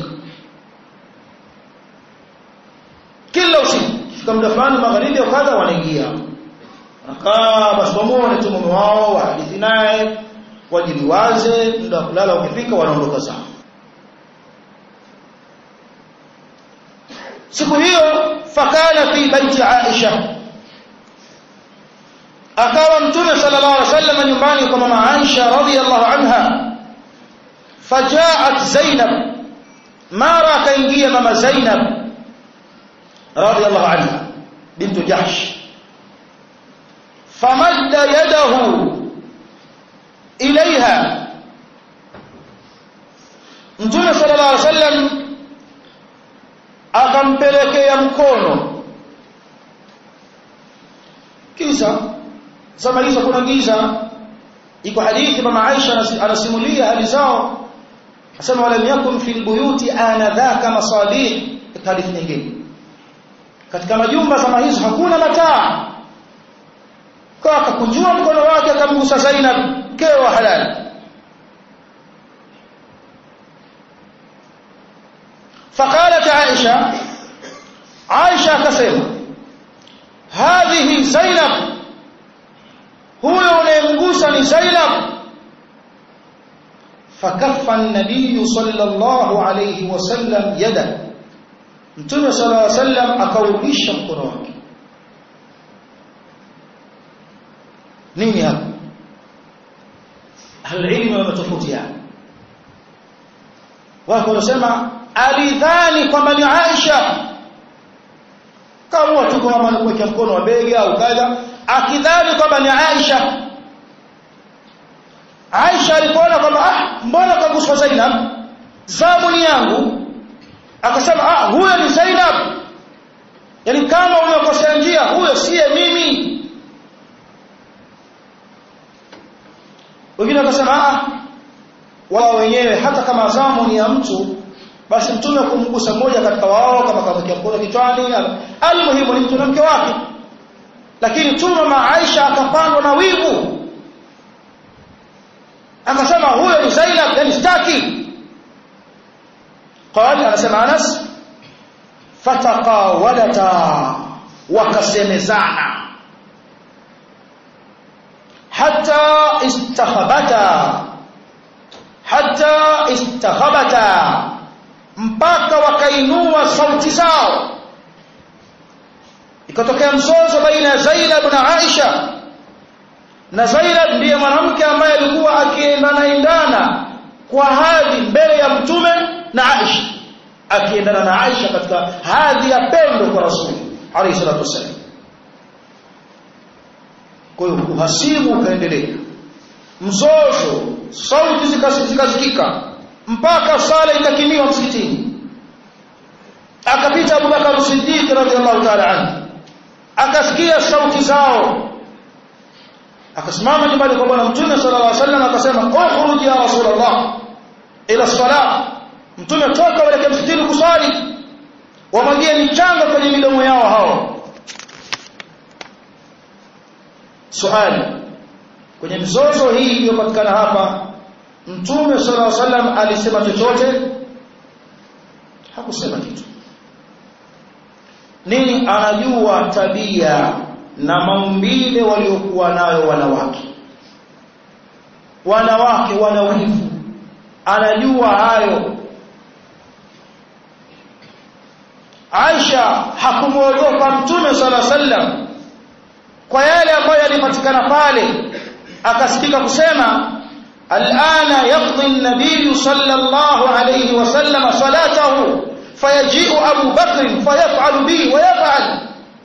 kila usiku kifika muda fulani magharibi au kadha wanaingia wanakaa basi wamuone tu mume wao wahadithi naye wajiliwaze muda wa kulala ukifika wanaondoka zao siku hiyo fakana fi baiti Aisha akawa mtume sallallahu alaihi wasallam nyumbani kwa mama Aisha radhiyallahu anha fajaat Zainab mara akaingia mama Zainab radhiyallahu anha bintu Jahsh famadda yadahu ilaiha mtume sallallahu alaihi wasallam akampelekea mkono kisa zama hizo kuna giza iko hadithi mama Aisha anasimulia hali zao asema wala yakun fil buyuti anadhaka masalih hadithi nyingine katika majumba zama hizo hakuna mataa kwa akakunjua mkono wake akamgusa Zainab mkeo wa halali فقالت عائشة عائشة كسيما هذه زينب هو ينقصني زينب فكف النبي صلى الله عليه وسلم يده mtume sala llaw sallam akaurudisha mkono wake nini hapa ahlulilmu wametofautiana wako wanasema alidhani kwamba ni Aisha kama tu kama kuweka mkono wa bega au kadha akidhani kwamba ni Aisha Aisha alipoona kwamba ah mbona kaguswa Zainab zamu ni yangu akasema ah huyo ni Zainab yani kama umekosea njia huyo siye mimi wengine wakasema ah wao wenyewe hata kama zamu ni ya mtu basi mtume kumgusa mmoja katika wao kama kamwekea mkono kichwani almuhimu ni mtu na mke wake lakini mtume mama Aisha akapandwa na wivu akasema huyo ni Zainab yani sitaki قال anasema Anas fataqawalata wakasemezana hatta istakhabata hatta istakhabata mpaka wakainua sauti zao ikatokea mzozo baina ya Zainab na Aisha na Zainab ndiye mwanamke ambaye alikuwa akiendana endana kwa hadhi mbele ya mtume na Aisha akiendana na Aisha katika hadhi ya pendo kwa Rasuli alayhi salatu wasallam kwa hiyo uhasimu ukaendelea mzozo sauti zikasikika mpaka sala ikakimiwa msikitini akapita Abu Bakar Siddiq radhiallahu ta'ala anhu akasikia sauti zao akasimama nyumbani kwa bwana mtume sallallahu alaihi wasallam akasema ukhruj ya rasulullah ila salat mtume toka wale msikitini kusali wamwagie michanga kwenye midomo yao hao swali kwenye mzozo hii iliyopatikana hapa mtume sallallahu alaihi wasallam alisema chochote hakusema kitu nini anajua tabia na maumbile waliokuwa nayo wanawake wanawake wana wivu anajua hayo Aisha hakumwogopa mtume sala sallam kwa yale ambayo yalipatikana pale akasikika kusema alana yaqdi an-nabiy sallallahu alayhi wasallam salatahu fayaji'u Abu Bakr fayaf'alu bi wa yaf'al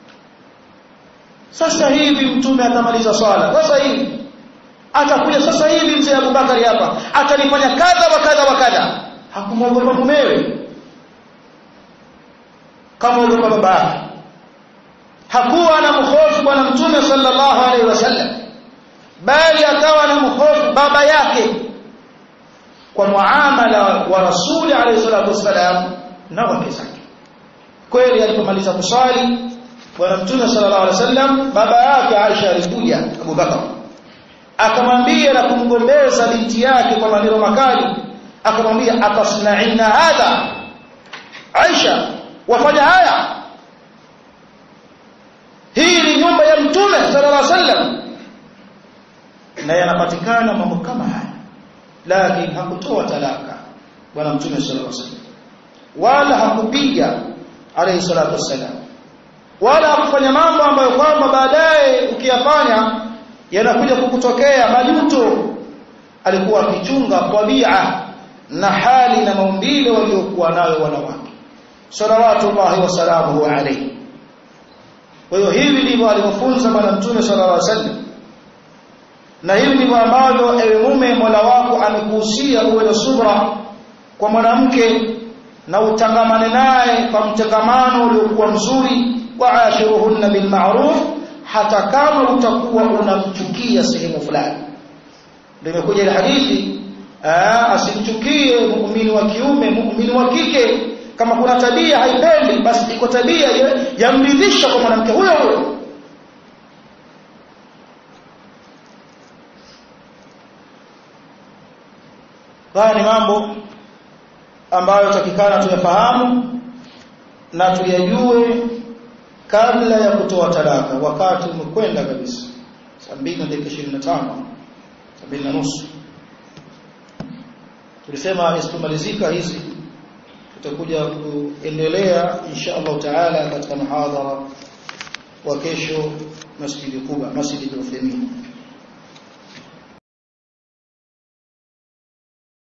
sasa hivi mtume atamaliza swala sasa hivi atakuja sasa hivi mzee Abu Bakari hapa atanifanya kadha wa kadha wa kadha hakumwogopa mumewe kama ogopa baba yake hakuwa anamhofu bwana mtume sallallahu alaihi wasallam bali akawa anamhofu baba yake kwa muamala wa rasuli alaihi salatu wasallam na wake zake kweli alipomaliza kusali bwana mtume sallallahu alaihi wasallam baba yake Aisha alikuja Abu Bakar akamwambia na kumgombeza binti yake kwa maneno makali akamwambia atasnaina hadha Aisha wafanya haya hii ni nyumba ya mtume sallallahu alaihi wasallam na yanapatikana mambo kama haya lakini hakutoa talaka bwana mtume sallallahu alaihi wasallam wala hakupiga alayhi salatu wasallam wala hakufanya mambo ambayo kwamba baadaye ukiyafanya yanakuja kukutokea majuto alikuwa akichunga tabia na hali na maumbile waliokuwa nayo wanawake salawatullahi wasalamuhu alayhi kwa hiyo hivi ndivyo alivyofunza bwana mtume sallallahu alaihi wasallam na hivi ndivyo ambavyo ewe mume Mola wako amekuhusia uwe na subra kwa mwanamke na utangamane naye kwa mtangamano uliokuwa mzuri wa ashiruhunna bil ma'ruf hata kama utakuwa unamchukia sehemu fulani ndio imekuja ile hadithi asimchukie muumini wa kiume muumini wa kike kama kuna tabia haipendi basi iko tabia yamridhisha kwa mwanamke huyo huyo haya ni mambo ambayo takikana tuyafahamu na tuyajue kabla ya kutoa talaka wakati umekwenda kabisa saa mbili na dakika ishirini na tano saa mbili na nusu tulisema isipomalizika hizi tutakuja kuendelea insha Allah taala katika muhadhara wa kesho masjidi Quba masjidi Uthaymeen